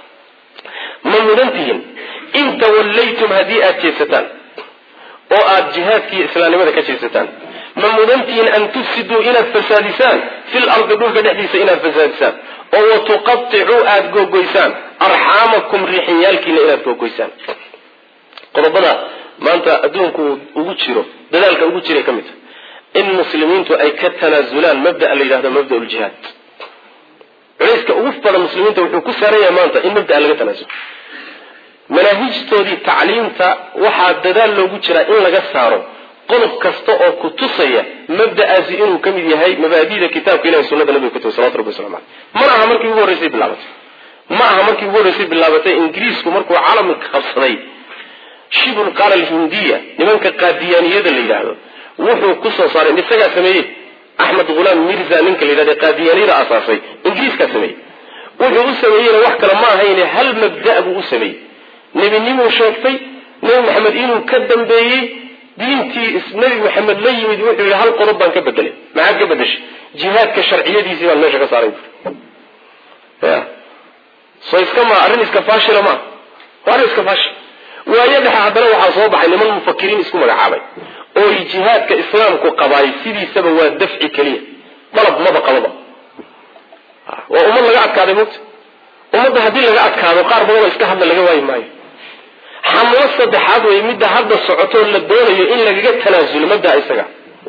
ma mudan tihiin in tawallaytum haddii aada jeesataan oo aada jihaadkiiyo islaamnimada ka jeesataan ma mudan tihiin an tufsiduu inaad fasaadisaan fil ardi dhulka dhexdiisa inaad fasaadisaan oo wa tuqaticuu aada googoysaan arxaamakum riixiyaalkiina inaad googoysaan qodobada maanta adduunku ugu jiro dadaalka ugu jiray ka mid in muslimiintu ay ka tanaasulaan mabdaa la yidhahdo mabda ljihaad culayska ugu badan muslimiinta wuxuu ku saaran yahay maanta in mabdaa laga tanaasulo manaahijtoodii tacliimta waxaa dadaal loogu jiraa in laga saaro qodob kasta oo ku tusaya mabda'aasi inuu ka mid yahay mabaadida kitaabka ilahi sunada nabiga kutub salawatu rabbi waslamu aleyh mana aha markii ugu horreysay bilaabatay ma aha markii ugu horreysay bilaabatay ingiriisku markuu calamka qabsaday shibul qaala alhindiya nimanka qaadiyaaniyada la yidhaahdo wuxuu kusoo saaray isagaa sameeyey axmed hulaam mirza ninka la yidhahdo qaadiyaaniyada asaasay ingiriiskaa sameeyey wuxuu u sameeyeyna wax kale ma ahayne hal mabda' buu u sameeyey nebinimuu sheegtay nebi maxamed inuu ka dambeeyey diintii nebi maxamed la yimid wuxuu yidhi hal qodob baan ka bedelay maxaad ka bedeshay jihaadka sharciyadiisii baan meesha ka saaray ya so iska ma arrin iska faashila maa waa arrin iska faashil waayo dhexe haddana waxaa soo baxay niman mufakiriin isku magacaabay ooy jihaadka islaamku qabaay sidiisaba waa dafci keliya dalab maba qababa waa ummad laga adkaaday mugta ummadda haddii laga adkaado qaar badanoo iska hadla laga waayi maayo xamlo saddexaad wey midda hadda socotoo la doonayo in lagaga tanaasulo mabdaa isaga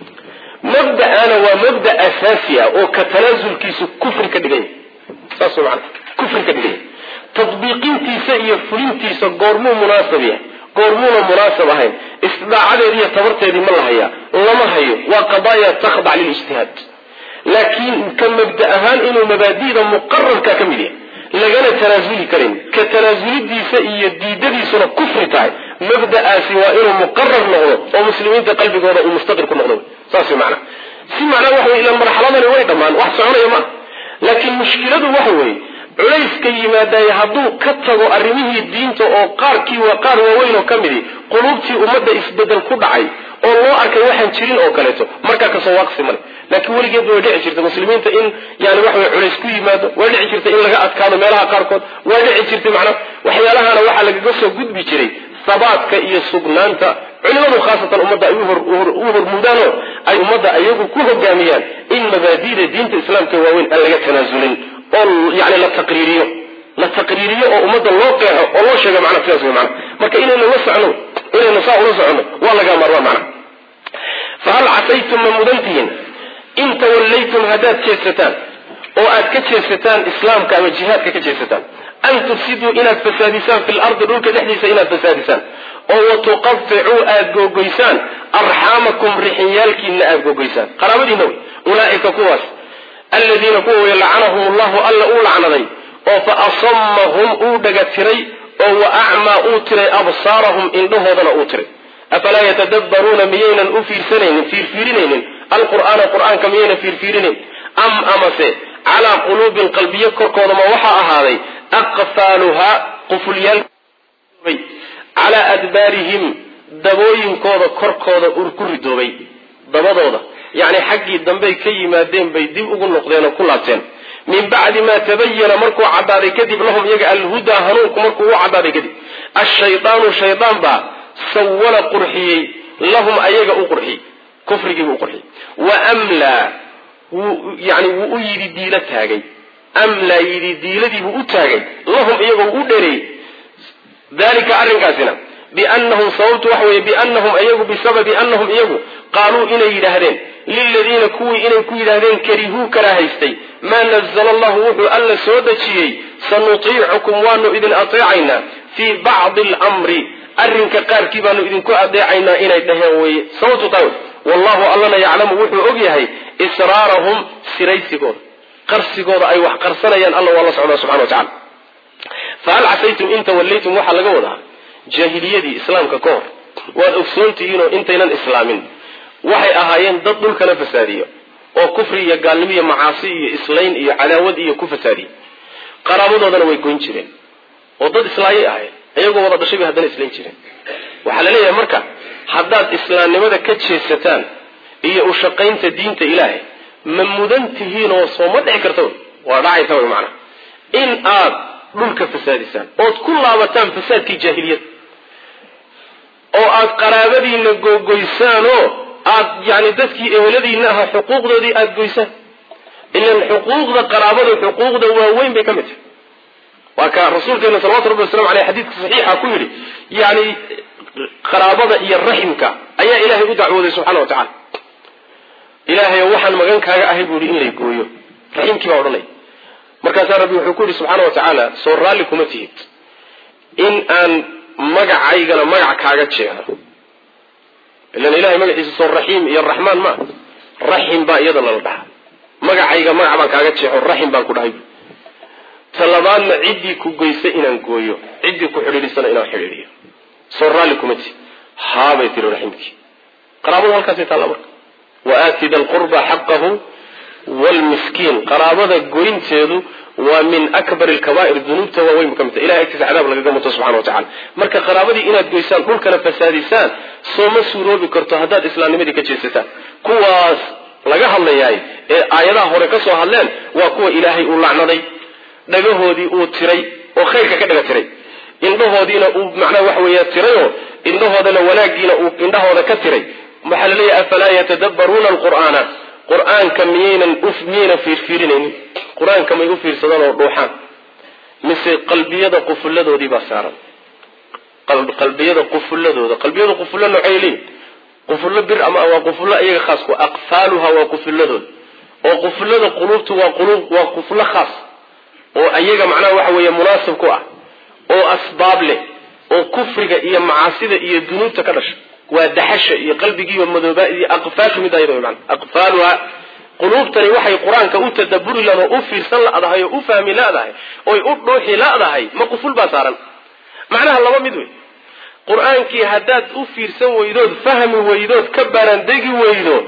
mabda'ana waa mabda asaasi ah oo ka tanaasulkiisu kufri ka dhigan yahay saas mana kufri ka dhigan yahay tadbiiqintiisa iyo fulintiisa goormuu munaasab yahay goormuuna munaasab ahayn istidaacadeedi iyo tabarteedii ma la hayaa lama hayo waa qadaaya takhdac lilijtihaad laakiin ka mabda ahaan inuu mabaadida muqararka ka mid yahay lagana tanaasuli karin ka tanaasulidiisa iyo diidadiisuna kufri tahay mabda'aasi waa inuu muqarar noqdo oo muslimiinta qalbigooda uu mustaqir ku noqdo saas way macnaa si macnaa waxa wey ilaan marxaladani way dhammaan wax soconaya maaha laakiin mushkiladu waxa weeye culayska yimaadaye hadduu ka tago arrimihii diinta oo qaarkii waa qaar waaweyn oo ka midi quluubtii ummadda isbedel ku dhacay oo loo arkay waxaan jirin oo kaleeto markaa kasoo waaqsi male laakiin weligeedba way dhici jirta muslimiinta in yani waxa wey culays ku yimaado way dhici jirta in laga adkaado meelaha qaarkood way dhici jirtay macnaa waxyaalahana waxaa lagaga soo gudbi jiray sabaadka iyo sugnaanta culimadu khaasatan ummadda ay u hormuudaanoo ay ummadda ayagu ku hogaamiyaan in mabaadida diinta islaamka waaweyn aan laga tanaasulin oo yani la taqriiriyo la taqriiriyo oo ummadda loo qeexo oo loo sheego macna sidaas wey macna marka inaynu la socno inaynu saa ula soconno waa lagaa maarmaa macna fahal casaytum ma mudantihiin in tawallaytum haddaad jeedsataan oo aad ka jeedsataan islaamka ama jihaadka ka jeedsataan an tufsiduu inaad fasaadisaan fi lardi dhulka dhexdiisa inaad fasaadisaan oo watuqaficuu aad googoysaan arxaamakum rixinyaalkiina aad googoysaan qaraabadiina wey ulaaika kuwaas aladiina kuwa wey lacanahum allahu alla uu lacnaday oo fa asamahum uu dhaga tiray oo wa acmaa uu tiray absaarahum indhahoodana uu tiray afalaa yatadabbaruuna miyaynan u fiirsanaynin fiirfiirinaynin alqur'aana qur'aanka miyaynan fiirfiirinayn am amase calaa quluubin qalbiyo korkooda ma waxaa ahaaday aqfaaluhaa qufulyaal calaa adbaarihim dabooyinkooda korkooda ku ridoobay dabadooda yacni xaggii dambey ka yimaadeen bay dib ugu noqdeen oo ku laabteen min bacdi maa tabayana markuu caddaaday kadib lahum iyaga alhudaa hanuunku markuu u caddaaday kadib ashaydaanu shaydaan baa sawala qurxiyey lahum ayaga u qurxiyey kufrigiibu u qurxiyey wa amlaa wuu yani wuu u yidhi diilo taagay amlaa yidhi diiladiibuu u taagay lahum iyagoo u dhereeyey dalika arrinkaasina biannahum sababtu waxa weeye biannahum iyagu bisababi annahum iyagu qaaluu inay yidhaahdeen liladiina kuwii inay ku yidhaahdeen karihuu karaahaystay maa nazala allahu wuxuu alla soo dejiyey sanutiicukum waanu idin ateecaynaa fii bacdi almri arrinka qaarkii baanu idinku adeecaynaa inay dhaheen weeye sababtu taa wey wallahu allana yaclamu wuxuu og yahay israarahum siraysigooda qarsigooda ay wax qarsanayaan alla waa la socdaa subxana wa tacala fahal casaytum in tawallaytum waxaa laga wadaa jaahiliyadii islaamka ka hor waad ogsoontihiinoo intaynan islaamin waxay ahaayeen dad dhulkana fasaadiyo oo kufri iyo gaalnimo iyo macaasi iyo islayn iyo cadaawad iyo ku fasaadiye qaraabadoodana way goyn jireen oo dad islaayay ahayd iyagoo wada dhashay bay haddana islayn jireen waxaa la leeyahay marka haddaad islaamnimada ka jeesataan iyo u shaqaynta diinta ilaahay ma mudan tihiin oo soo ma dhici karta waa dhacaysa wy macana in aad dhulka fasaadisaan ood ku laabataan fasaadkii jaahiliyada oo aad qaraabadiina googoysaanoo aad yani dadkii eheladiina ahaa xuquuqdoodii aada goysaan ilan xuquuqda qaraabada xuquuqda waaweyn bay ka mid tahay waa ka rasuulkeena salawatu rabbi waslamu aleyh xadiidka saxiixa ku yidhi yani qaraabada iyo raximka ayaa ilaahay u dacwooday subxana wa tacala ilaahayo waxaan magan kaaga ahay buu yihi in lay gooyo raxiimkii baa odhanaya markaasaa rabbi wuxuu ku yidhi subxaana wa tacaala soo raalli kuma tihid in aan magacaygana magac kaaga jeexo ilan ilahay magaciisa soo raxiim iyo raxmaan maa raxim baa iyadana la dhahaa magacayga magac baan kaaga jeexo raxim baan ku dhahay talabaadna ciddii ku goysay inaan gooyo ciddii ku xidhiidhisana inaan xidhiidhiyo soo raalli kuma tihid haabay tiri raximkii qaraabadu halkaasay taalla marka wa aati da lqurba xaqahu wlmiskiin qaraabada goynteedu waa min akbar lkabair dunuubta waaweyn ka midta ilahay agtiisa cadaab lagaga muto subxana wa tacala marka qaraabadii inaad goysaan dhulkana fasaadisaan sooma suuroobi karto haddaad islaamnimadii ka jeesataan kuwaas laga hadlayaay ee aayadaha hore ka soo hadleen waa kuwa ilaahay uu lacnaday dhagahoodii uu tiray oo khayrka ka dhaga tiray indhahoodiina uu macnaha waxa weeya tirayoo indhahoodana wanaagiina uu indhahooda ka tiray waxaa laleeyahay afalaa yatadabbaruuna alqur'aana qur-aanka miyaynan miyaynan fiirfiirinaynin qur-aanka may u fiirsadaan oo dhuuxaan mise qalbiyada qufulladoodii baa saaran qalbiyada qufuladooda qalbiyada qufullo noocay leeyihin qufullo bir ama waa qufullo iyaga khaas ku aqfaaluha waa qufulladooda oo qufullada quluubtu waa quluub waa qufullo khaas oo iyaga macnaha waxa weeye munaasib ku ah oo asbaab leh oo kufriga iyo macaasida iyo dunuubta ka dhasha waa daxasha iyo qalbigiiba madooba iyo aqfaashu mid ayada man aqfaaluha quluubtani waxay qur-aanka u tadaburi lan oo u fiirsan ladahay oo u fahmi ladahay oy u dhuuxi ladahay ma quful baa saaran macnaha laba mid wey qur-aankii haddaad u fiirsan weydood fahmi weydood ka baarandegi weydo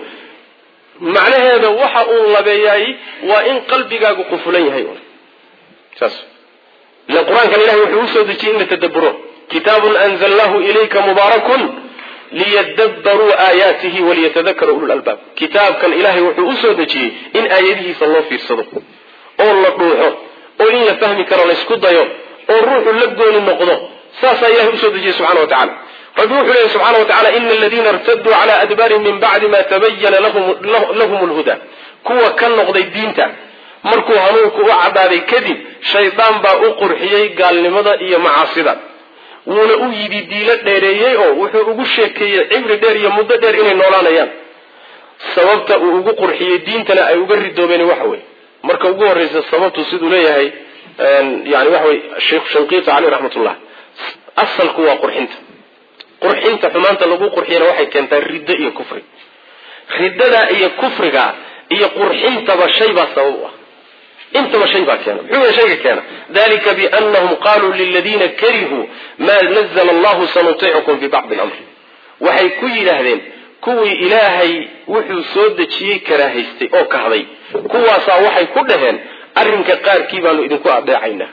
macnaheeda waxa uu labeeyay waa in qalbigaagu qufulan yahay saas ila qur-aankan ilahay wuxuu usoo dejiyey in la tadaburo kitaabun anzalnahu ilayka mubaarakun liyadabbaruu aayaatihi waliyatadakara ulul albaab kitaabkan ilahay wuxuu usoo dejiyey in aayadihiisa loo fiirsado oo la dhuuxo oo in la fahmi karo laysku dayo oo ruuxu la gooni noqdo saasaa ilahay usoo dejiyey subxana wa tacala rabbi wuxuu leeyahy subxana wa tacala ina aladiina irtaduu cala adbaarihim min bacdi ma tabayana lahum lhuda kuwa ka noqday diinta markuu hanuunku u cadaaday kadib shaydaan baa u qurxiyey gaalnimada iyo macaasida wuuna u yidhi diilo dheereeyey oo wuxuu ugu sheekeeyey cibri dheer iyo muddo dheer inay noolaanayaan sababta uu ugu qurxiyey diintana ay uga ridoobeen waxa weye marka ugu horreysa sababtu siduu leeyahay yani waxa wey sheekh shanqiita caleyh raxmatullah asalku waa qurxinta qurxinta xumaanta lagu qurxiyana waxay keentaa riddo iyo kufri riddadaa iyo kufriga iyo qurxintaba shay baa sabab u ah intaba shay baa keena muxuu yahay shayga keena dalika bianahum qaluu liladiina karihuu maa nazla allahu sanutiicukum fi bacdi lamri waxay ku yidhaahdeen kuwii ilaahay wuxuu soo dejiyey karaahaystay oo kahday kuwaasaa waxay ku dhaheen arrinka qaarkii baanu idinku adeecaynaa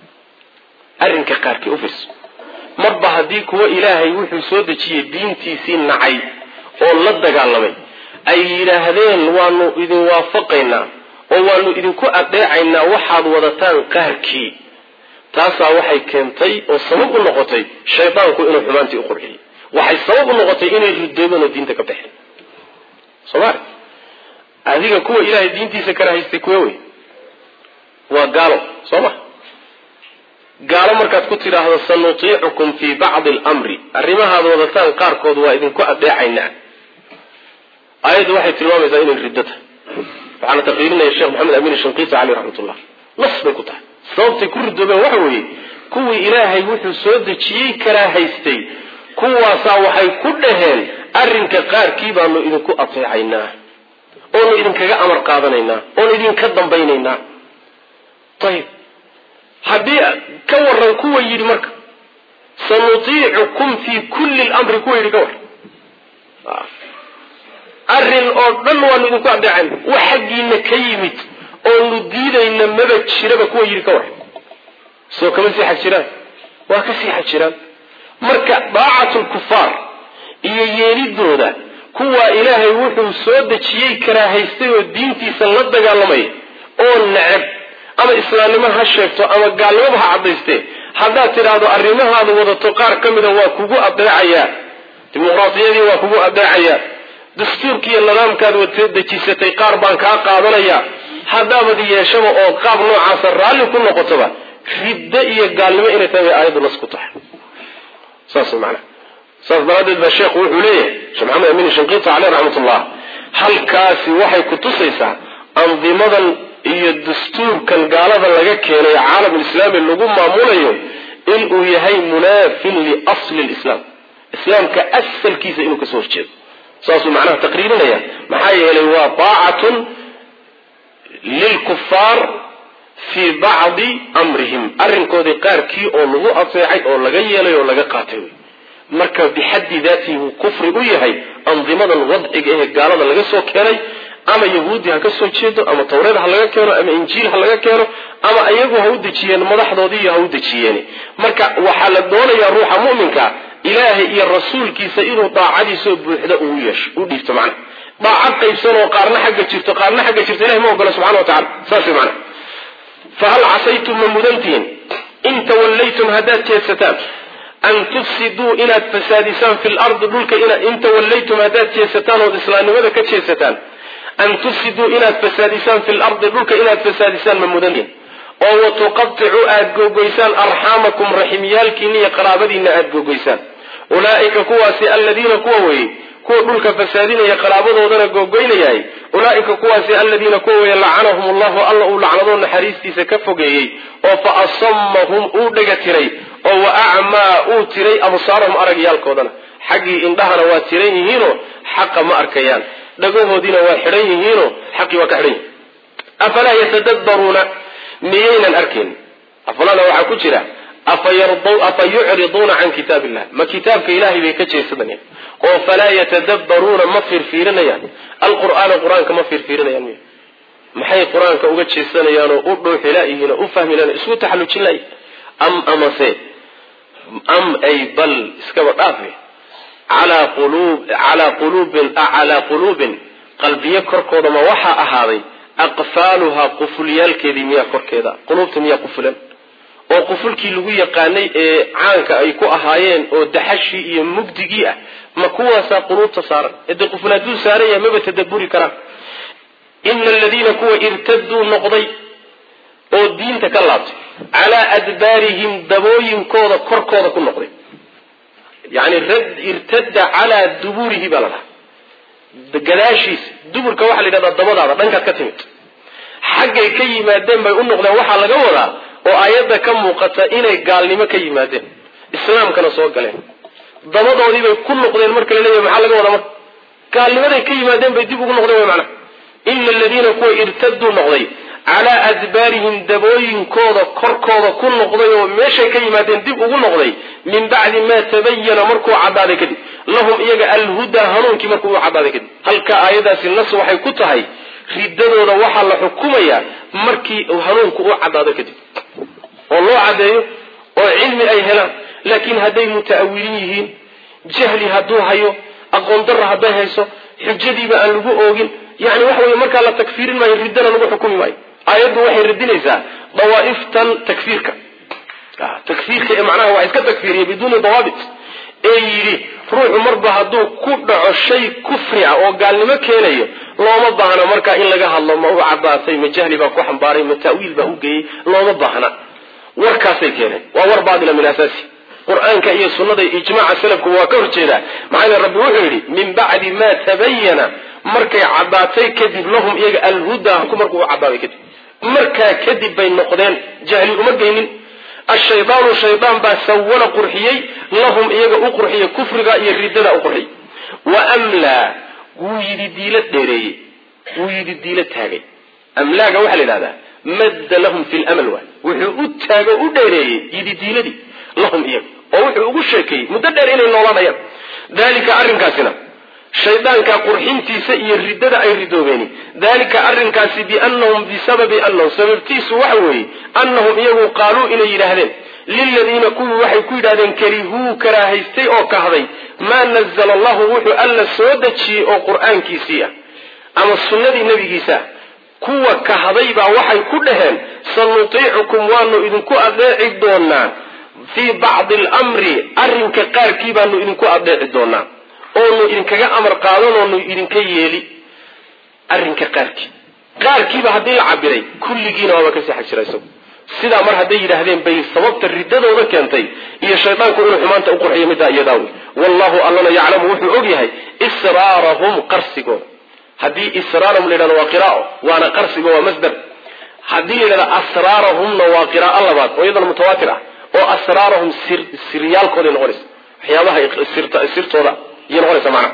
arrinka qaarkii ufirs marba haddii kuwa ilaahay wuxuu soo dejiyey diintiisii nacay oo la dagaalamay ay yidhaahdeen waanu idin waafaqaynaa oo waanu idinku adeecaynaa waxaad wadataan qaarkii taasaa waxay keentay oo sabab u noqotay shaydaanku inuu xumaantii u qurxiyey waxay sabab u noqotay inay ridoobeen oo diinta ka baxeen somaali adiga kuwa ilaahay diintiisa kala haystay kuwe wey waa gaalo soo ma gaalo markaad ku tidhaahdo sanutiicukum fii bacdi almri arrimahaad wadataan qaarkood waa idinku adeecaynaa aayaddu waxay tilmaamaysaa inay riddo tahay waxaana taqriirinaya sheekh maxamed amin shanqiiti caleyh raxmatullah nas bay ku tahay sababtay ku ridoobeen waxa weeye kuwii ilaahay wuxuu soo dejiyey karaa haystay kuwaasaa waxay ku dhaheen arrinka qaarkii baanu idinku ateecaynaa oonu idinkaga amar qaadanaynaa oonu idinka dambaynaynaa ayib haddii ka waran kuwa yidhi marka sanutiicukum fii kulli lamri kuwa yidhi ka warran arrin oo dhan waanu idinku adeecayna wax xaggiina ka yimid oonu diidayna maba jiraba kuwa yidhi ka warran soo kama sii xag jiraan waa ka sii xag jiraan marka daacatu lkufaar iyo yeelidooda kuwa ilaahay wuxuu soo dejiyey karaahaystay oo diintiisa la dagaalamay oo neceb ama islaamnimo ha sheegto ama gaalnimaba ha caddaystee haddaad tidhaahdo arrimahaadu wadato qaar ka mida waa kugu adeecayaa dimuqraadiyadii waa kugu adeecayaa dastuurkiiyo nidaamkaad wata dejisatay qaar baan kaa qaadanayaa haddaabad yeeshaba oo qaab noocaasa raalli ku noqotoba riddo iyo gaalnimo inay tahay bay aayaddu nas ku tahay saas macnaha saas daraaddeed baa sheekhu wuxuu leeyahay sheekh maxamed amin shanqiita caleyh raxmatullah halkaasi waxay ku tusaysaa andimadan iyo dastuurkan gaalada laga keenay caalamulislaami lagu maamulayo inuu yahay munaafin liasli lislaam islaamka asalkiisa inuu kasoo horjeedo saasuu macnaha taqriirinaya maxaa yeelay waa taacatun lilkufaar fii bacdi amrihim arrinkoodii qaarkii oo lagu ateecay oo laga yeelay oo laga qaatay wey marka bixaddi daatihi wuu kufri u yahay andimadan wadciga ee gaalada laga soo keenay ama yahuudi ha ka soo jeedo ama tawreed ha laga keeno ama injiil ha laga keeno ama iyagu ha u dejiyeen madaxdoodii ha u dejiyeen marka waxaa la doonayaa ruuxa mu'minka ilaahay iyo rasuulkiisa inuu daacadiisoo buuxda uu yeesho u dhiibto macna daacad qaybsan oo qaarna xagga jirto qaarna xagga jirto ilahay ma ogola subxana wa tacala saas wey macna fahal casaytum ma mudantihiin in tawallaytum haddaad jeedsataan an tufsiduu inaad fasaadisaan fi lardi dhulka in tawallaytum haddaad jeedsataan ood islaamnimada ka jeedsataan an tufsiduu inaad fasaadisaan fi lardi dhulka inaad fasaadisaan ma mudantihiin oo watuqaticuu aada googoysaan arxaamakum raximyaalkiina iyo qaraabadiina aada googoysaan ulaaika kuwaasi aladiina kuwa weeye kuwa dhulka fasaadinaya qaraabadoodana googoynayahay ulaaika kuwaasi aladiina kuwa weeye lacanahum allahu alla uu lacnadoo naxariistiisa ka fogeeyey oo fa asamahum uu dhega tiray oo wa acmaa uu tiray absaarahum aragyaalkoodana xaggii indhahana waa tiran yihiinoo xaqa ma arkayaan dhagahoodiina waa xidhan yihiinoo xaqii waa ka xidhan yihin afalaa yatadabbaruuna miyaynan arkayn afalana waxaa ku jira afa yucriduuna can kitaab illah ma kitaabka ilahay bay ka jeesadayaan oo falaa yatadabbaruuna ma fiirfiirinayaan alqur'aana qur-aanka ma fiirfiirinayaan miy maxay qur-aanka uga jeesanayaan oo u dhuuxilaayihiin oo u fahmilaan isku taxallujin laay am amase am ay bal iskaba dhaafe calaa qulub calaa quluubin calaa quluubin qalbiyo korkooda ma waxaa ahaaday aqfaaluhaa qufulyaalkeedii miyaa korkeeda quluubta miyaa qufulan oo qufulkii lagu yaqaanay ee caanka ay ku ahaayeen oo daxashii iyo mugdigii ah ma kuwaasaa quluubta saaran ede quful hadduu saaran yahay maba tadaburi karaan ina aladiina kuwa irtaduu noqday oo diinta ka laabtay calaa adbaarihim dabooyinkooda korkooda ku noqday yani irtada calaa duburihi baa la dhaha gadaashiisa duburka waxaa la yidhahdaa dabadaada dhankaad ka timid xaggay ka yimaadeen bay u noqdeen waxaa laga wadaa oo aayadda ka muuqata inay gaalnimo ka yimaadeen islaamkana soo galeen dabadoodii bay ku noqdeen marka la leeyahy maxaa laga wadaa marka gaalnimaday ka yimaadeen bay dib ugu noqdeen way macnaha ina aladiina kuwa irtaduu noqday calaa adbaarihim dabooyinkooda korkooda ku noqday oo meeshay ka yimaadeen dib ugu noqday min bacdi maa tabayana markuu cadaaday kadib lahum iyaga alhudaa hanuunkii markuu u cadaaday kadib halka aayadaasi nas waxay ku tahay riddadooda waxaa la xukumayaa markii hanuunku u caddaado kadib oo loo caddeeyo oo cilmi ay helaan laakiin hadday muta'awilin yihiin jahli hadduu hayo aqoon darra hadday hayso xujadiiba aan lagu oogin yani waxa weye markaa la takfiirin maayo riddana lagu xukumi maayo aayaddu waxay radinaysaa dawaa'iftan takfiirka takfiirka ee macnaha waa iska takfiiriya biduuni dawaabit ee yidhi ruuxu marba hadduu ku dhaco shay kufri ah oo gaalnimo keenayo looma baahna markaa in laga hadlo ma u caddaatay ma jahli baa ku xambaaray ma ta'wiil baa u geeyey looma baahna warkaasay keeneen waa war baatila min asaasi qur-aanka iyo sunnada ijmaaca salafku waa ka horjeedaa maxaa yele rabbi wuxuu yidhi min bacdi maa tabayana markay caddaatay kadib lahum iyaga alhudaa markuu u caddaaday kadib markaa kadib bay noqdeen jahli uma geynin ashaydaanu shaydaan baa sawala qurxiyey lahum iyaga u qurxiyey kufriga iyo riddada u qurxiyey wa amlaa wuu yidhi diilo dheereeyey wuu yidhi diilo taagay amlaaga waxaa la yidhahdaa madda lahum fi lamal waay wuxuu u taago u dheereeyey yidhi diiladii lahum iyaga oo wuxuu ugu sheekeeyey muddo dheer inay noolaanayaan dalika arrinkaasina shaydaanka qurxintiisa iyo riddada ay ridoobeeni dalika arrinkaasi biannahum bisababi annahum sababtiisu waxa weeye annahum iyagu qaaluu inay yidhaahdeen liladiina kuwii waxay ku yidhahdeen karihuu karaahaystay oo kahday maa nazala allahu wuxuu alla soo dejiyey oo qur-aankiisii ah ama sunnadii nebigiisa ah kuwa kahday baa waxay ku dhaheen sanutiicukum waanu idinku adeeci doonaa fii bacdi alamri arrinka qaarkii baanu idinku adeeci doonaa oonu idinkaga amar qaadan oonu idinka yeeli arrinka qaarkii qaarkiiba haddii la cabiray kulligiina waaba kasii xag jira isagu sidaa mar hadday yidhaahdeen bay sababta riddadooda keentay iyo shaydaanku inuu xumaanta u qurxiyo middaa iyadaa wey wallahu allana yaclamu wuxuu og yahay israarahum qarsigooda haddii israarahum la yidhahdo waa qiraao waana qarsiga waa masdar haddii la yidhahdo asraarahumna waa qiraao labaad oo iyadana mutawaatir ah oo asraarahum sir siryaalkooday noqonaysa waxyaabaha sirtooda iyay noqonaysa macna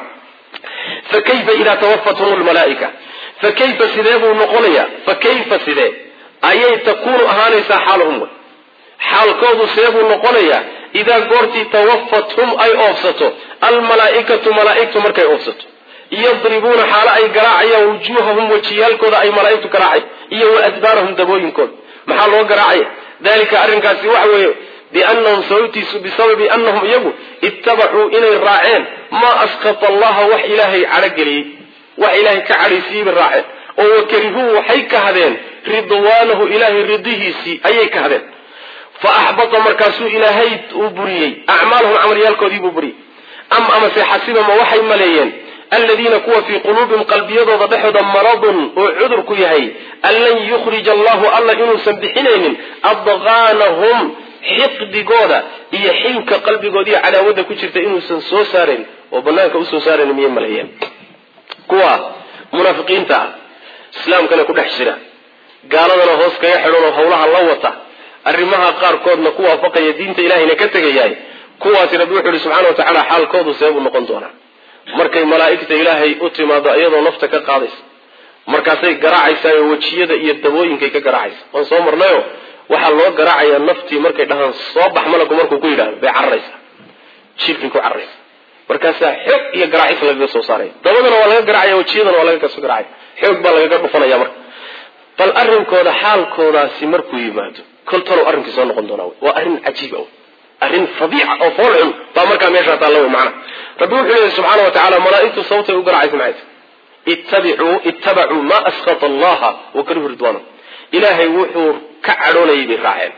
fa kayfa idaa tawafathum lmalaaika fa kayfa sidee buu noqonayaa fa kayfa sidee ayay takuunu ahaanaysaa xaaluhum wey xaalkoodu see buu noqonayaa idaa goortii tawafathum ay oofsato almalaaikatu malaaigtu markay oofsato yadribuuna xaalo ay garaacayaan wujuuhahum wajiyaalkooda ay malaaigtu garaacay iyo wa adbaarahum dabooyinkooda maxaa loo garaacaya dalika arrinkaasi waxa weeye biannahum sababtiisu bisababi annahum iyagu ittabacuu inay raaceen maa askata allaha wax ilaahay cadhogeliyey wax ilaahay ka cadhaysiiyey bay raaceen oo wakarihuu waxay kahdeen ridwaanahu ilaahay ridihiisii ayay kahdeen fa axbata markaasuu ilaahay uu buriyey acmaalahum camalyaalkoodii buu buriyey am amase xasibama waxay maleeyeen aladiina kuwa fii quluubihim qalbiyadooda dhexooda maradun oo cudur ku yahay an lan yukhrija allahu alla inuusan bixinaynin adqaanahum xiqdigooda iyo xinka qalbigooda iyo cadaawadda ku jirta inuusan soo saarayn oo banaanka usoo saarayn miyay maleeyeen kuwa munaafiqiinta ah islaamkana ku dhex jira gaaladana hoos kaga xidhan oo hawlaha la wata arrimaha qaarkoodna ku waafaqaya diinta ilahayna ka tegayahay kuwaasi rabbi wuxu uhi subxana wa tacaala xaalkoodu seebuu noqon doonaa markay malaa'igta ilaahay u timaado iyadoo nafta ka qaadaysa markaasay garaacaysaa wejiyada iyo dabooyinkay ka garaacaysa waan soo marnayo waxaa loo garaacayaa naftii markay dhahaan soo bax malagu markuu ku yidhahdo bay cararaysaa jirkay ku cararaysa markaasaa xoog iyo garaacis lagaga soo saaraya dabadana waa laga garaacaya wejiyadana waa laga kasoo garaacaya xoog baa lagaga dhufanaya marka bal arrinkooda xaalkoodaasi markuu yimaado kol talow arrinkii soo noqon doonaa waa arrin cajiib ah arrin fadiica oo fool xun baa markaa meeshaa taalla wey macana rabbi wuxuu leeyahy subxaana wa tacala malaa'igtu sababtay u garacaysa maxay tahay ittabicuu ittabacuu maa askata allaha wa karihu ridwaanahu ilaahay wuxuu ka cadhoonayay bay raaceen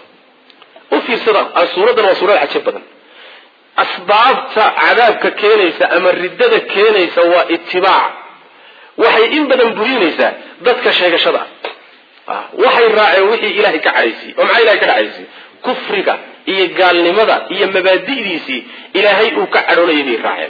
u fiirsada suuraddan waa suurad cajab badan asbaabta cadaabka keenaysa ama riddada keenaysa waa itibaac waxay in badan burinaysaa dadka sheegashada ah waxay raaceen wixii ilaahay ka cadhaysiyey oo maxaa ilahay ka cadhaysiyey kufriga iyo gaalnimada iyo mabaadi'diisii ilaahay uu ka cadhoonayay bay raaceen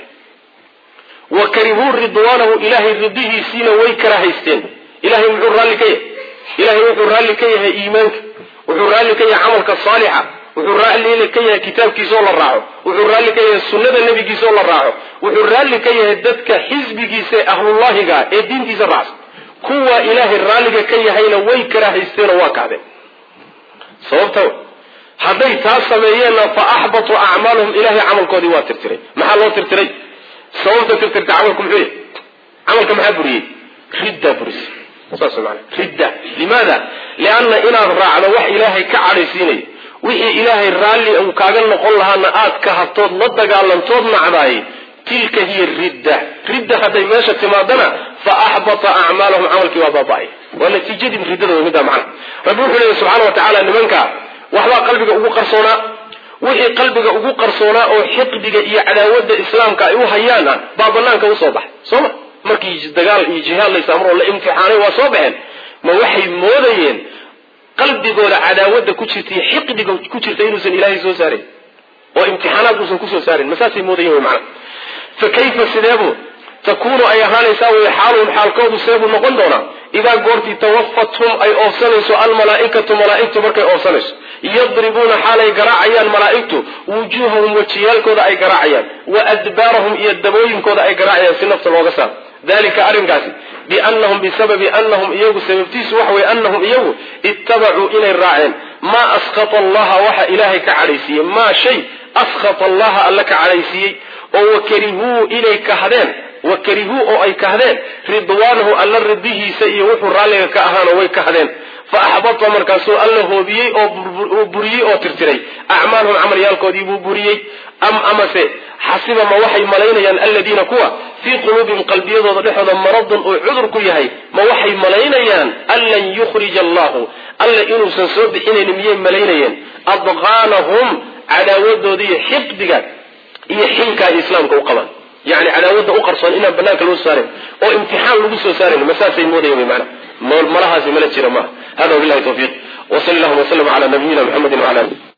wa karihuu ridwaanahu ilaahay ridihiisiina way karahaysteen ilahay muxuu raalli ka yahay ilahay wuxuu raalli ka yahay iimaanka wuxuu raalli ka yahay camalka saalixa wuxuu raalli ka yahay kitaabkiisa oo la raaco wuxuu raalli ka yahay sunnada nebigiisa oo la raaco wuxuu raalli ka yahay dadka xisbigiisa ee ahlullahiga ee diintiisa raacsan kuwa ilaahay raalliga ka yahayna way karahaysteenoo waa kahdeen sababta hadday taa sameeyeenna fa axbatuu acmaalahum ilahay camalkoodii waa tirtiray maxaa loo tirtiray sababta tirtirta camalku muxuu yahay camalka maxaa buriyey riddaa burisay saas maana ridda limaada lianna inaad raacdo wax ilaahay ka cadhaysiinayo wixii ilaahay raalli uu kaaga noqon lahaana aad ka habtood la dagaalantood nacdaay tilka hiya ridda ridda hadday meesha timaadana fa axbata acmaalahum camalkii waa baaba-ay waa natiijadii riddada wey middaa macna rabbi wuxuu leeyahy subxana wa tacaala nimanka waxbaa qalbiga ugu qarsoonaa wixii qalbiga ugu qarsoonaa oo xiqdiga iyo cadaawadda islaamka ay u hayaan ah baa banaanka usoo baxay sooma markii dagaal iyo jihaad laysamroo la imtixaanay waa soo baxeen ma waxay moodayeen qalbigooda cadaawadda ku jirta iyo xiqdiga ku jirta inuusan ilaahay soo saarin oo imtixaanaad uusan kusoo saarin ma saasay moodayeen wy macana fa kayfa sideebu takuunu ay ahaanaysaa wey xaaluhum xaalkoodu seebuu noqon doonaa idaa goortii tawafathum ay oofsanayso almalaaikatu malaaigtu markay oofsanayso yadribuuna xaalay garaacayaan malaaigtu wujuuhahum wajiyaalkooda ay garaacayaan wa adbaarahum iyo dabooyinkooda ay garaacayaan si nafta looga saaro dalika arrinkaasi biannahum bisababi annahum iyagu sababtiisu waxa weye annahum iyagu ittabacuu inay raaceen maa askata allaha waxa ilaahay ka cadhaysiiyey maa shay askata allaha alla ka cadhaysiiyey oo wakarihuu inay kahdeen wakarihuu oo ay kahdeen ridwaanahu alla ridihiisa iyo wuxuu raalliga ka ahaana way kahdeen fa axbata markaasuu alla hoobiyey oo buriyey oo tirtiray acmaalhum camalyaalkoodii buu buriyey am amase xasiba ma waxay malaynayaan aladiina kuwa fii quluubihim qalbiyadooda dhexooda maradun uu cudur ku yahay ma waxay malaynayaan an lan yukhrija allahu alla inuusan soo bixinaynin miyay malaynayeen adqaanahum cadaawadoodii iyo xiqdiga iyo xinka ay islaamka u qabaan yani cadaawadda u qarsoon inaan banaanka loo saarin oo imtixaan lagu soo saarin masaasay moodayan wy maana malahaasi mala jira maaha hada wabilahi tawfiiq wsal llahuma wslm ala nabiyina mxamedi wala ali